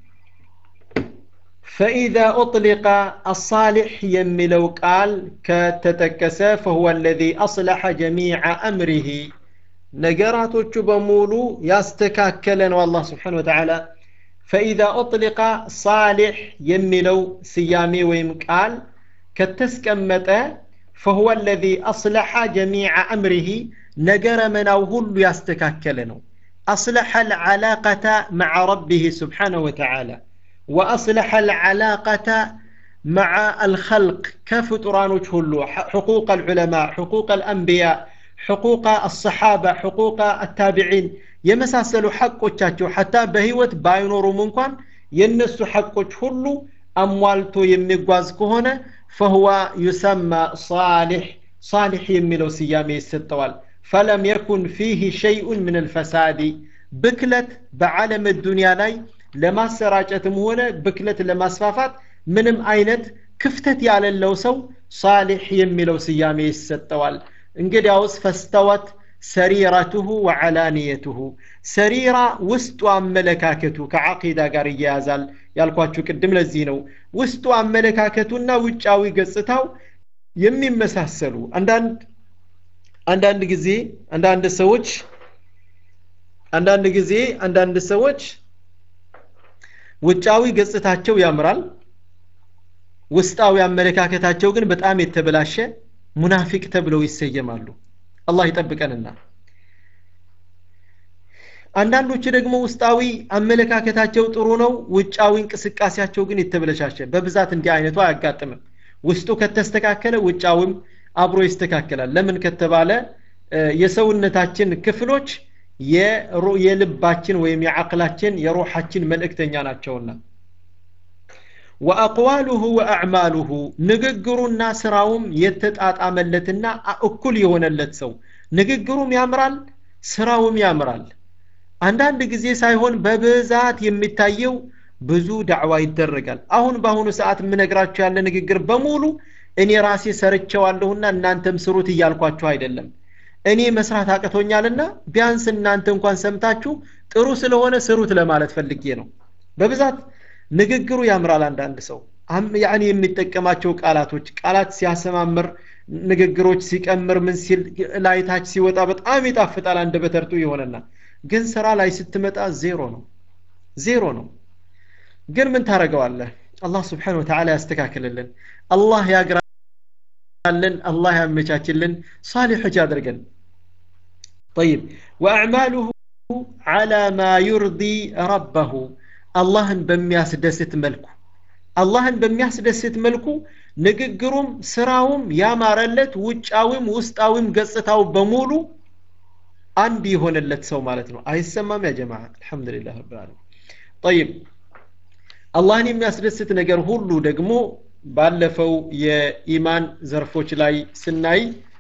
فإذا أطلق الصالح يملو قال كتتكس فهو الذي أصلح جميع أمره نقراتوቹ በሙሉ ያስተካከለ ነው አላህ ስብሓን ወተዓላ ፈኢዛ ኡጥሊቃ ሳሊሕ የሚለው ስያሜ ወይም ቃል ከተስቀመጠ فهو الذي أصلح جميع أمره نجر مناو هل يستكاكل نو أصلح العلاقة مع ربه سبحانه وتعالى وأصلح العلاقة مع الخلق كفترانوች ሁሉ حقوق العلماء حقوق الأنبياء حقوق الصحابة حقوق التابعين የመሳሰሉ ሐቆቻቸው ሐታ በህይወት ባይኖሩም እንኳን የነሱ ሐቆች ሁሉ አሟልቶ የሚጓዝ ከሆነ فهو يسمى صالح صالح የሚለው ስያሜ ይሰጠዋል فلم يكن فيه شيء من الفساد ብክለት በዓለም ዱንያ ላይ ለማሰራጨትም ሆነ ብክለት ለማስፋፋት ምንም አይነት ክፍተት ያለለው ሰው ሳሊሕ የሚለው ስያሜ ይሰጠዋል እንግዲያውስ ፈስተወት ሰሪረቱሁ ወዓላንየቱሁ ሰሪራ ውስጡ አመለካከቱ ከዓቂዳ ጋር እያያዛል ያልኳችሁ ቅድም ለዚህ ነው ውስጡ አመለካከቱና ውጫዊ ገጽታው የሚመሳሰሉ አንዳንድ አንዳንድ ጊዜ አንዳንድ ሰዎች አንዳንድ ጊዜ አንዳንድ ሰዎች ውጫዊ ገጽታቸው ያምራል ውስጣዊ አመለካከታቸው ግን በጣም የተበላሸ ሙናፊቅ ተብለው ይሰየማሉ አላህ ይጠብቀንና አንዳንዶች ደግሞ ውስጣዊ አመለካከታቸው ጥሩ ነው ውጫዊ እንቅስቃሴያቸው ግን የተበለሻሸ በብዛት እንዲህ አይነቱ አያጋጥምም ውስጡ ከተስተካከለ ውጫዊም አብሮ ይስተካከላል ለምን ከተባለ የሰውነታችን ክፍሎች የልባችን ወይም የዓቅላችን የሩሓችን መልእክተኛ ናቸውና ወአቅዋሉሁ ወአዕማሉሁ ንግግሩና ስራውም የተጣጣመለትና እኩል የሆነለት ሰው ንግግሩም ያምራል ስራውም ያምራል አንዳንድ ጊዜ ሳይሆን በብዛት የሚታየው ብዙ ዳዕዋ ይደረጋል አሁን በአሁኑ ሰዓት የምነግራችሁ ያለ ንግግር በሙሉ እኔ ራሴ ሰርቸዋለሁና እናንተም ስሩት እያልኳችሁ አይደለም እኔ መስራት አቅቶኛልና ቢያንስ እናንተ እንኳን ሰምታችሁ ጥሩ ስለሆነ ስሩት ለማለት ፈልጌ ነው በብዛት ንግግሩ ያምራል አንዳንድ ሰው ያኔ የሚጠቀማቸው ቃላቶች ቃላት ሲያሰማምር ንግግሮች ሲቀምር ምን ሲል ላይታች ሲወጣ በጣም ይጣፍጣል አንድ በተርቱ የሆነና ግን ስራ ላይ ስትመጣ ዜሮ ነው ዜሮ ነው ግን ምን ታደረገዋለህ አላህ ስብሓን ወተዓላ ያስተካክልልን አላህ ያግራልን አላህ ያመቻችልን ሳሊሖች ያደርገን طيب وأعماله على ما يرضي ربه አላህን በሚያስደስት መልኩ አላህን በሚያስደስት መልኩ ንግግሩም ስራውም ያማረለት ውጫዊም ውስጣዊም ገጽታው በሙሉ አንድ የሆነለት ሰው ማለት ነው አይሰማም ያ ጀማ አልሐምዱሊላህ ረብ ዓለሚን طيب አላህን የሚያስደስት ነገር ሁሉ ደግሞ ባለፈው የኢማን ዘርፎች ላይ ስናይ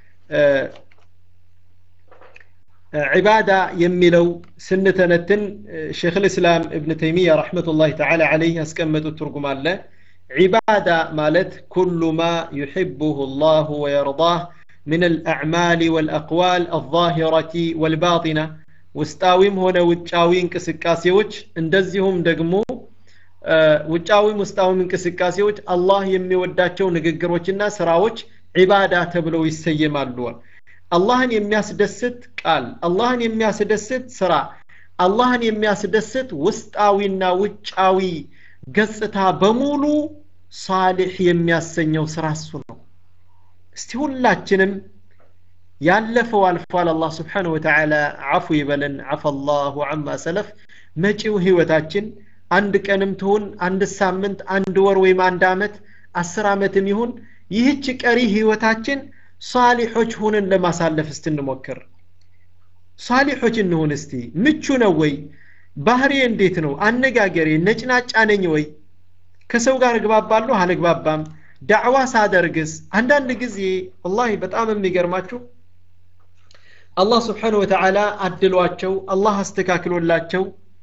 ዒባዳ የሚለው ስንተነትን ሼክ ልእስላም እብን ተይሚያ ረሕመቱላህ ተዓላ ዓለይህ ያስቀመጡት ትርጉም አለ ዒባዳ ማለት ኩሉ ማ ዩሕብሁ ላሁ ወየርዳህ من الأعمال والأقوال الظاهرة والباطنة ውስጣዊም ሆነ ውጫዊ እንቅስቃሴዎች እንደዚሁም ደግሞ ውጫዊም ውስጣዊም እንቅስቃሴዎች አላህ የሚወዳቸው ንግግሮችና ስራዎች ዒባዳ ተብለው ይሰየማሉ አላህን የሚያስደስት ቃል አላህን የሚያስደስት ስራ አላህን የሚያስደስት ውስጣዊና ውጫዊ ገጽታ በሙሉ ሳሊሕ የሚያሰኘው ስራ እሱ ነው እስቲ ሁላችንም ያለፈው አልፏል አላህ ስብሓን ወተዓላ አፉ ይበለን አፈ አላሁ አማ ሰለፍ መጪው ህይወታችን አንድ ቀንም ትሁን አንድ ሳምንት አንድ ወር ወይም አንድ አመት አስር አመትም ይሁን ይህች ቀሪ ህይወታችን ሳሊሖች ሁነን ለማሳለፍ እስትንሞክር ሳሊሖች እንሁን እስቲ ምቹ ነው ወይ ባህሪ እንዴት ነው አነጋገሬ ነጭናጫ ነኝ ወይ ከሰው ጋር እግባባለሁ አልግባባም ዳዕዋ ሳደርግስ አንዳንድ ጊዜ ወላሂ በጣም የሚገርማችሁ አላህ ስብሓን ወተዓላ አድሏቸው አላህ አስተካክሎላቸው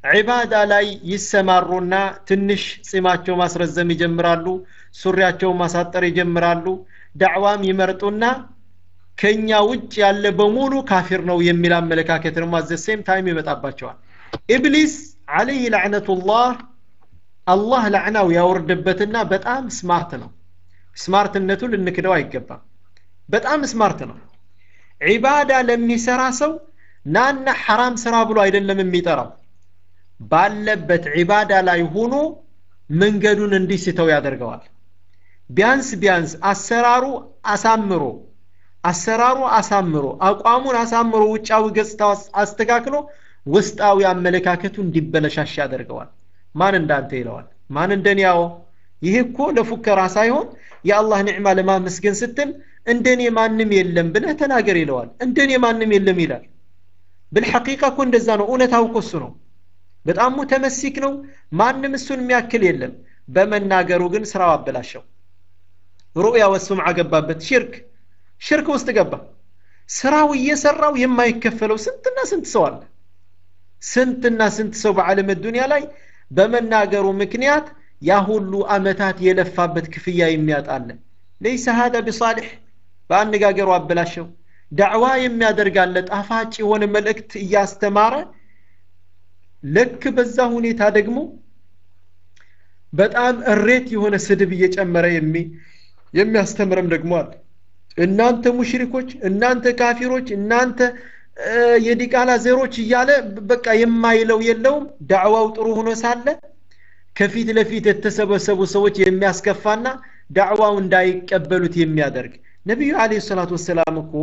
ዒባዳ ላይ ይሰማሩና ትንሽ ጺማቸው ማስረዘም ይጀምራሉ ሱሪያቸውን ማሳጠር ይጀምራሉ ዳዕዋም ይመርጡና ከኛ ውጭ ያለ በሙሉ ካፊር ነው የሚል አመለካከት ደግሞ አዘ ሴም ታይም ይመጣባቸዋል ኢብሊስ አለይህ ላዕነቱላህ አላህ ላዕናው ያወርድበትና በጣም ስማርት ነው ስማርትነቱ ልንክደው አይገባም በጣም ስማርት ነው ዒባዳ ለሚሰራ ሰው ናና ሐራም ስራ ብሎ አይደለም የሚጠራው ባለበት ዒባዳ ላይ ሆኖ መንገዱን እንዲስተው ያደርገዋል ቢያንስ ቢያንስ አሰራሩ አሳምሮ አሰራሩ አሳምሮ አቋሙን አሳምሮ ውጫዊ ገጽታ አስተካክሎ ውስጣዊ አመለካከቱ እንዲበለሻሽ ያደርገዋል ማን እንዳንተ ይለዋል ማን እንደኔ ያው ይህ እኮ ለፉከራ ሳይሆን የአላህ ኒዕማ ለማመስገን ስትል እንደኔ ማንም የለም ብለህ ተናገር ይለዋል እንደኔ ማንም የለም ይላል ብልሐቂቃ እኮ እንደዛ ነው እውነታው እኮ እሱ ነው በጣም ሙተመሲክ ነው ማንም እሱን የሚያክል የለም በመናገሩ ግን ስራው አበላሸው ሩእያ ወሱምዓ ገባበት ሽርክ ሽርክ ውስጥ ገባ ስራው እየሰራው የማይከፈለው ስንትና ስንት ሰው አለ ስንትና ስንት ሰው በዓለም ዱንያ ላይ በመናገሩ ምክንያት ያ ሁሉ አመታት የለፋበት ክፍያ የሚያጣለ ለይሰ ሀዳ ቢሳሊሕ በአነጋገሩ አበላሸው ዳዕዋ የሚያደርጋለ ጣፋጭ የሆነ መልእክት እያስተማረ ልክ በዛ ሁኔታ ደግሞ በጣም እሬት የሆነ ስድብ እየጨመረ የሚያስተምርም ደግሞ አለ እናንተ ሙሽሪኮች እናንተ ካፊሮች እናንተ የዲቃላ ዘሮች እያለ በቃ የማይለው የለውም ዳዕዋው ጥሩ ሆኖ ሳለ ከፊት ለፊት የተሰበሰቡ ሰዎች የሚያስከፋና ዳዕዋው እንዳይቀበሉት የሚያደርግ ነቢዩ አለ ሰላቱ ወሰላም እኮ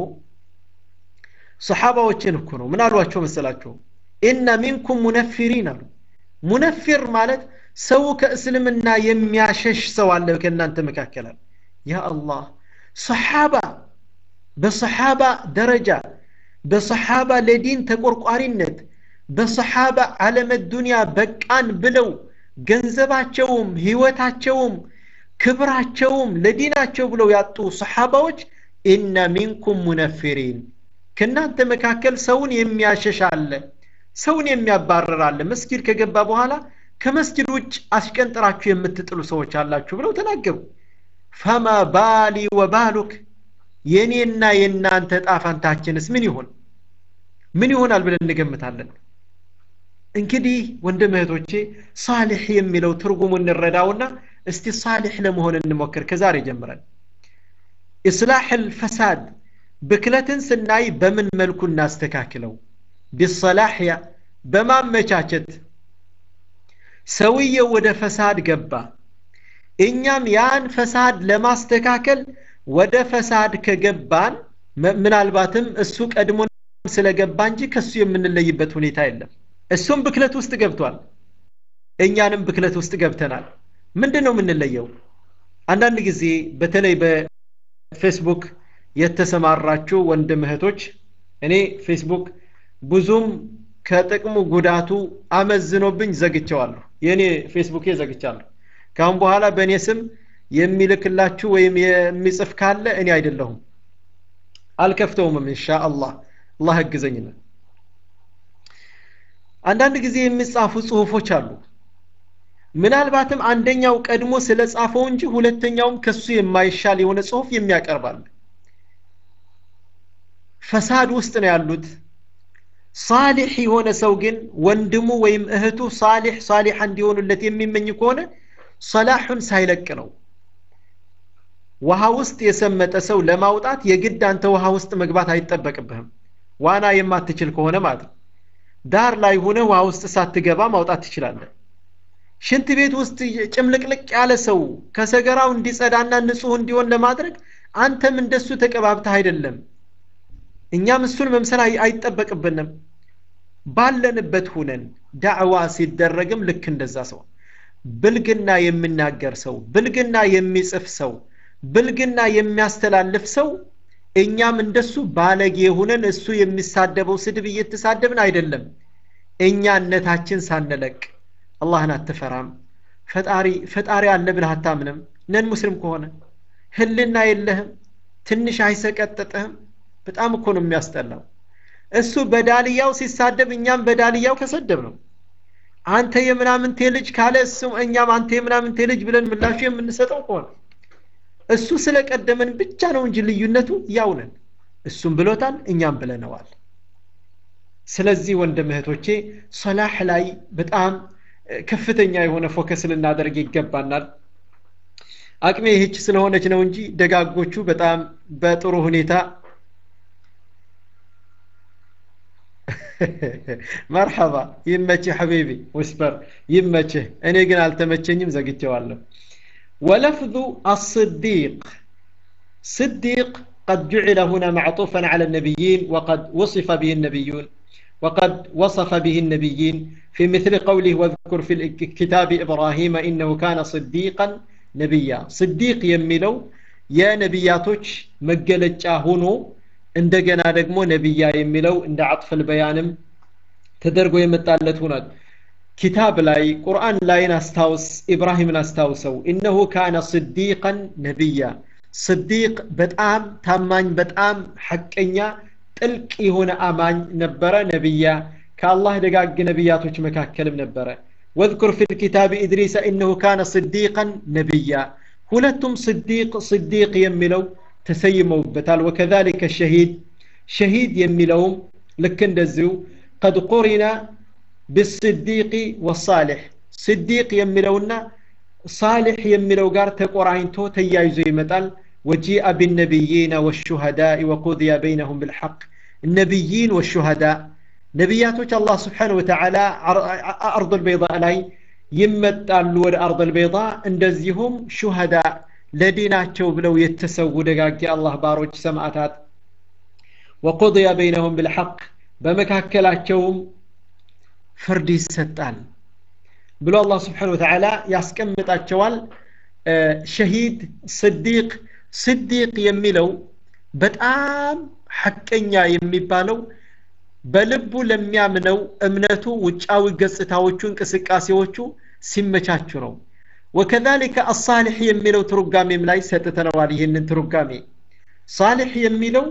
ሰሓባዎችን እኮ ነው ምን አሏቸው መሰላቸው ኢነ ሚንኩም ሙነፊሪን አሉ ሙነፊር ማለት ሰው ከእስልምና የሚያሸሽ ሰው አለ ከእናንተ መካከል አለ ያ አላህ ሰሓባ በሰሓባ ደረጃ በሰሓባ ለዲን ተቆርቋሪነት በሰሓባ ዓለመ ዱንያ በቃን ብለው ገንዘባቸውም ህይወታቸውም ክብራቸውም ለዲናቸው ብለው ያጡ ሰሓባዎች ኢነ ሚንኩም ሙነፊሪን ከእናንተ መካከል ሰውን የሚያሸሽ አለ ሰውን የሚያባረር አለ መስጊድ ከገባ በኋላ ከመስጊድ ውጭ አስቀንጥራችሁ የምትጥሉ ሰዎች አላችሁ ብለው ተናገሩ ፈማ ባሊ ወባሉክ የእኔና የእናንተ ጣፋንታችንስ ምን ይሆን ምን ይሆናል ብለን እንገምታለን እንግዲህ ወንድም እህቶቼ ሳሊሕ የሚለው ትርጉሙ እንረዳውና እስቲ ሳሊሕ ለመሆን እንሞክር ከዛሬ ጀምረን ኢስላሕ ልፈሳድ ብክለትን ስናይ በምን መልኩ እናስተካክለው ቢሰላሕያ በማመቻቸት ሰውየው ወደ ፈሳድ ገባ እኛም ያን ፈሳድ ለማስተካከል ወደ ፈሳድ ከገባን ምናልባትም እሱ ቀድሞ ስለገባ እንጂ ከሱ የምንለይበት ሁኔታ የለም እሱም ብክለት ውስጥ ገብቷል እኛንም ብክለት ውስጥ ገብተናል ምንድን ነው የምንለየው አንዳንድ ጊዜ በተለይ በፌስቡክ የተሰማራችሁ ወንድም እህቶች እኔ ፌስቡክ ብዙም ከጥቅሙ ጉዳቱ አመዝኖብኝ ዘግቸዋለሁ የእኔ ፌስቡኬ ዘግቻለሁ ካሁን በኋላ በእኔ ስም የሚልክላችሁ ወይም የሚጽፍ ካለ እኔ አይደለሁም አልከፍተውምም እንሻ አላህ አላህ እግዘኝና አንዳንድ ጊዜ የሚጻፉ ጽሁፎች አሉ ምናልባትም አንደኛው ቀድሞ ስለ ጻፈው እንጂ ሁለተኛውም ከሱ የማይሻል የሆነ ጽሁፍ የሚያቀርባል ፈሳድ ውስጥ ነው ያሉት ሳሊሕ የሆነ ሰው ግን ወንድሙ ወይም እህቱ ሳሊሕ ሳሊሓ እንዲሆኑለት የሚመኝ ከሆነ ሰላሑን ሳይለቅ ነው ውሃ ውስጥ የሰመጠ ሰው ለማውጣት የግድ አንተ ውሃ ውስጥ መግባት አይጠበቅብህም ዋና የማትችል ከሆነ ማለት ነው ዳር ላይ ሆነ ውሃ ውስጥ ሳትገባ ማውጣት ትችላለህ ሽንት ቤት ውስጥ ጭምልቅልቅ ያለ ሰው ከሰገራው እንዲጸዳና ንጹህ እንዲሆን ለማድረግ አንተም እንደሱ ተቀባብተህ አይደለም እኛም እሱን መምሰል አይጠበቅብንም ባለንበት ሁነን ዳዕዋ ሲደረግም ልክ እንደዛ ሰው ብልግና የሚናገር ሰው ብልግና የሚጽፍ ሰው ብልግና የሚያስተላልፍ ሰው እኛም እንደሱ ባለጌ ሁነን እሱ የሚሳደበው ስድብ እየተሳደብን አይደለም እኛነታችን ሳንለቅ አላህን አትፈራም ፈጣሪ ፈጣሪ አለ ብለህ አታምንም ነን ሙስሊም ከሆነ ህልና የለህም ትንሽ አይሰቀጥጥህም በጣም እኮ ነው የሚያስጠላው እሱ በዳልያው ሲሳደብ እኛም በዳልያው ከሰደብ ነው አንተ የምናምንቴ ልጅ ካለ እሱም እኛም አንተ የምናምንቴ ልጅ ብለን ምላሹ የምንሰጠው ከሆነ እሱ ስለቀደመን ብቻ ነው እንጂ ልዩነቱ ያው ነን እሱም ብሎታል እኛም ብለነዋል ስለዚህ ወንድም እህቶቼ ሰላህ ላይ በጣም ከፍተኛ የሆነ ፎከስ ልናደርግ ይገባናል አቅሜ ይህች ስለሆነች ነው እንጂ ደጋጎቹ በጣም በጥሩ ሁኔታ መርሐባ ይመችህ ሐቢቢ ውስፐር ይመችህ እኔ ግን አልተመቸኝም ዘግቼዋለሁ ولفظ الصديق صديق قد جعل هنا معطوفا على النبيين وقد وصف به النبيون وقد وصف به النبيين في مثل قوله واذكر في كتاب إبراهيم إنه كان صديقا نبيا صديق يميلو يا نبياتوش مجلج هونو እንደገና ደግሞ ነቢያ የሚለው እንደ አጥፍል በያንም ተደርጎ የመጣለት ሆኗል ኪታብ ላይ ቁርአን ላይን አስታውስ ኢብራሂምን አስታውሰው እነሁ ካነ ስዲቀን ነቢያ ስዲቅ በጣም ታማኝ በጣም ሐቀኛ ጥልቅ የሆነ አማኝ ነበረ ነቢያ ከአላህ ደጋግ ነቢያቶች መካከልም ነበረ ወذكر في الكتاب إدريس إنه كان صديقا نبيا ሁለቱም ስዲቅ ስዲቅ የሚለው ተሰይመውበታል ወከذلك الشهيد شهيد የሚለውም ልክ እንደዚሁ قد قرن بالصديق والصالح صديق የሚለውና صالح የሚለው ጋር ተቆራኝቶ ተያይዞ ይመጣል وجيء بالنبيين والشهداء وقضي بينهم بالحق النبيين والشهداء ነቢያቶች አላህ ስብሓን ወተዓላ አርض ልበይض ላይ ይመጣሉ ወደ አርض ልበይض እንደዚሁም ሹሃዳ ለዲናቸው ብለው የተሰዉ ደጋጊ አላህ ባሮች ሰማዕታት ወቁضያ በይነሁም ብልሐቅ በመካከላቸውም ፍርድ ይሰጣል ብሎ አላህ ስብሓን ወተዓላ ያስቀምጣቸዋል ሸሂድ ስዲቅ ስዲቅ የሚለው በጣም ሐቀኛ የሚባለው በልቡ ለሚያምነው እምነቱ ውጫዊ ገጽታዎቹ እንቅስቃሴዎቹ ሲመቻቹ ነው ወከዛሊከ አሳሊሕ የሚለው ትርጓሜም ላይ ሰጥተነዋል ይህንን ትርጓሜ ሳሊሕ የሚለው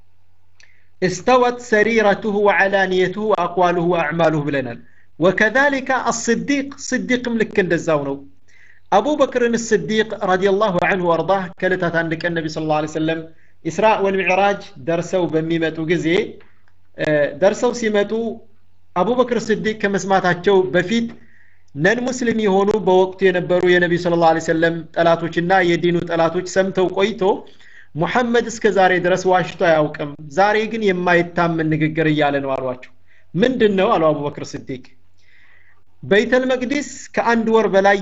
استوت سريرته وعلانيته وأقواله وأعماله بلنا وكذلك الصديق صديق ملك دزاونو أبو بكر الصديق رضي الله عنه وأرضاه كلتها عندك النبي صلى الله عليه وسلم إسراء والمعراج درسوا بميمة وجزي ደርሰው ሲመጡ አቡበክር ስዲቅ ከመስማታቸው በፊት ነን ሙስሊም የሆኑ በወቅቱ የነበሩ የነቢ ስለ ላ ሰለም ጠላቶችና የዲኑ ጠላቶች ሰምተው ቆይቶ ሙሐመድ እስከ ዛሬ ድረስ ዋሽቶ አያውቅም ዛሬ ግን የማይታመን ንግግር እያለ ነው አሏቸው ምንድን ነው አሉ አቡበክር ስዲቅ በይተል መቅዲስ ከአንድ ወር በላይ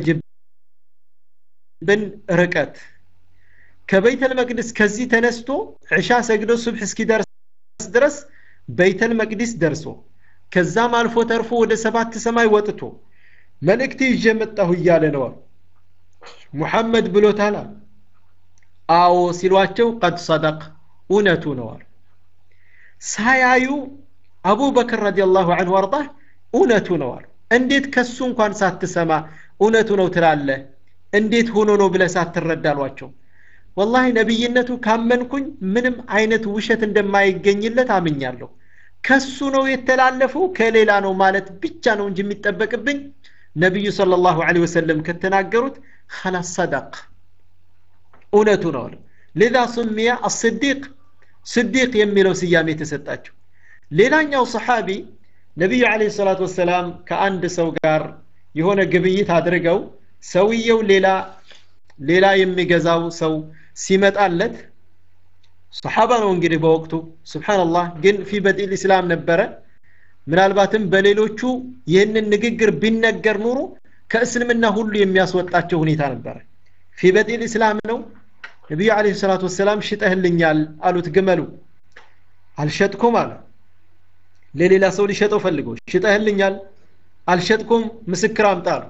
የሚፈጅብን ርቀት ከበይተል መቅዲስ ከዚህ ተነስቶ ዕሻ ሰግዶ ሱብሕ እስኪደርስ ድረስ በይተል መቅዲስ ደርሶ ከዛም አልፎ ተርፎ ወደ ሰባት ሰማይ ወጥቶ መልእክት ይዤ መጣሁ እያለ ነው ሙሐመድ ብሎታል አዎ ሲሏቸው ቀድ ሰደቅ እውነቱ ነው አሉ ሳያዩ አቡበክር ረዲየላሁ አንሁ አርዳህ እውነቱ ነው አሉ እንዴት ከሱ እንኳን ሳትሰማ እውነቱ ነው ትላለህ እንዴት ሆኖ ነው ብለህ ሳትረዳ አሏቸው ወላሂ ነቢይነቱ ካመንኩኝ ምንም አይነት ውሸት እንደማይገኝለት አምኛለሁ ከሱ ነው የተላለፈው ከሌላ ነው ማለት ብቻ ነው እንጂ የሚጠበቅብኝ ነቢዩ صلى الله عليه وسلم ከተናገሩት خلاص صدق እውነቱ ነው አለ لذا سمي الصديق صديق የሚለው ስያሜ የተሰጣቸው ሌላኛው ሰሓቢ ነቢዩ አለይሂ ሰላቱ ወሰላም ከአንድ ሰው ጋር የሆነ ግብይት አድርገው ሰውየው ሌላ ሌላ የሚገዛው ሰው ሲመጣለት ሰሓባ ነው እንግዲህ በወቅቱ ስብሓንላህ ግን ፊ በጢል ኢስላም ነበረ ምናልባትም በሌሎቹ ይህንን ንግግር ቢነገር ኑሮ ከእስልምና ሁሉ የሚያስወጣቸው ሁኔታ ነበረ ፊ በጢል ኢስላም ነው ነቢዩ አለ ሰላቱ ወሰላም ሽጠህልኛል አሉት ግመሉ አልሸጥኩም አለ ለሌላ ሰው ሊሸጠው ፈልገው ሽጠህልኛል አልሸጥኩም ምስክር አምጣ አሉ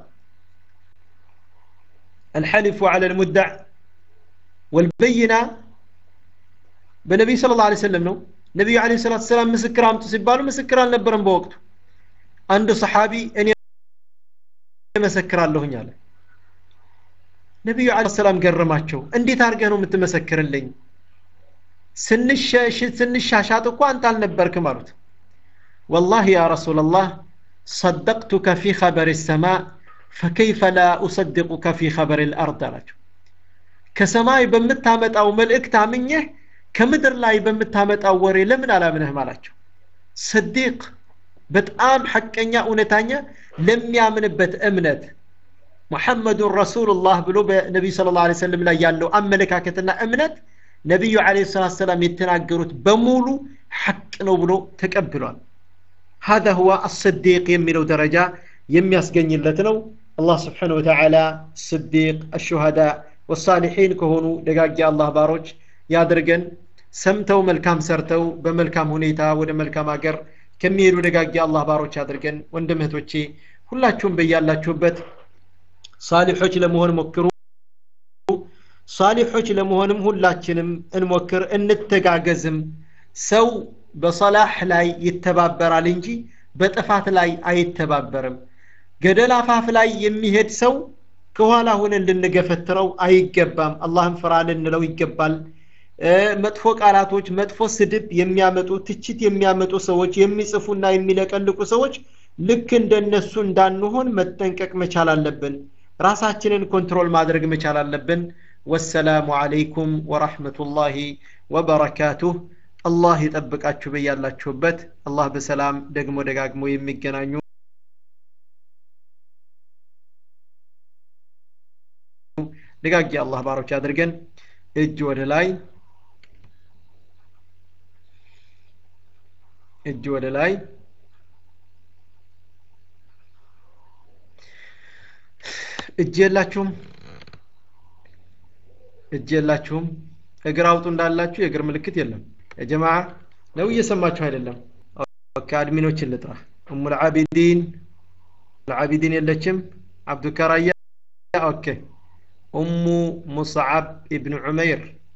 الحلف على المدع والبينة በነቢዩ ስለ ላ ሰለም ነው ነቢዩ አለ ሰላት ሰላም ምስክር አምጡ ሲባሉ ምስክር አልነበረም በወቅቱ አንዱ ሰሓቢ እኔ መሰክራለሁኝ አለ ነቢዩ አለ ሰላም ገረማቸው እንዴት አድርገህ ነው የምትመሰክርልኝ ስንሻሻጥ እኮ አንተ አልነበርክም አሉት ወላሂ ያ ረሱላላህ صدقتك في خبر السماء فكيف لا أصدقك في خبر الأرض አላቸው ከሰማይ በምታመጣው መልእክት አምኜህ ከምድር ላይ በምታመጣው ወሬ ለምን አላምንህም አላቸው ስዲቅ በጣም ሐቀኛ እውነተኛ ለሚያምንበት እምነት ሙሐመዱን ረሱሉላህ ብሎ በነቢዩ ስለ ላ ሰለም ላይ ያለው አመለካከትና እምነት ነቢዩ ለ ሰላት ሰላም የተናገሩት በሙሉ ሐቅ ነው ብሎ ተቀብሏል هذا هو الصديق የሚለው ደረጃ የሚያስገኝለት ነው አላህ ስብሓን ወተዓላ ስዲቅ አሹሃዳ ወሳሊሒን ከሆኑ ደጋጊ አላህ ባሮች ያድርገን ሰምተው መልካም ሰርተው በመልካም ሁኔታ ወደ መልካም ሀገር ከሚሄዱ ደጋጊ አላህ ባሮች አድርገን ወንድም እህቶቼ ሁላችሁም በያላችሁበት ሳሊሖች ለመሆን ሞክሩ ሳሊሖች ለመሆንም ሁላችንም እንሞክር እንተጋገዝም ሰው በሰላህ ላይ ይተባበራል እንጂ በጥፋት ላይ አይተባበርም ገደል አፋፍ ላይ የሚሄድ ሰው ከኋላ ሆነን ልንገፈትረው አይገባም አላህን ፍራ ልንለው ይገባል መጥፎ ቃላቶች መጥፎ ስድብ የሚያመጡ ትችት የሚያመጡ ሰዎች የሚጽፉና የሚለቀልቁ ሰዎች ልክ እንደነሱ እንዳንሆን መጠንቀቅ መቻል አለብን ራሳችንን ኮንትሮል ማድረግ መቻል አለብን ወሰላሙ አለይኩም ወራህመቱላሂ ወበረካቱህ አላህ ይጠብቃችሁ በያላችሁበት አላህ በሰላም ደግሞ ደጋግሞ የሚገናኙ ደጋጊ አላህ ባሮች አድርገን እጅ ወደ ላይ እጅ ወደ ላይ እጅ የላችሁም እጅ የላችሁም እግር አውጡ እንዳላችሁ የእግር ምልክት የለም የጀማ ነው እየሰማችሁ አይደለም ኦኬ አድሚኖችን ልጥራ ኡሙ ልዓቢዲን ልዓቢዲን የለችም አብዱከራያ ኦኬ ኡሙ ሙስዓብ ኢብን ዑመይር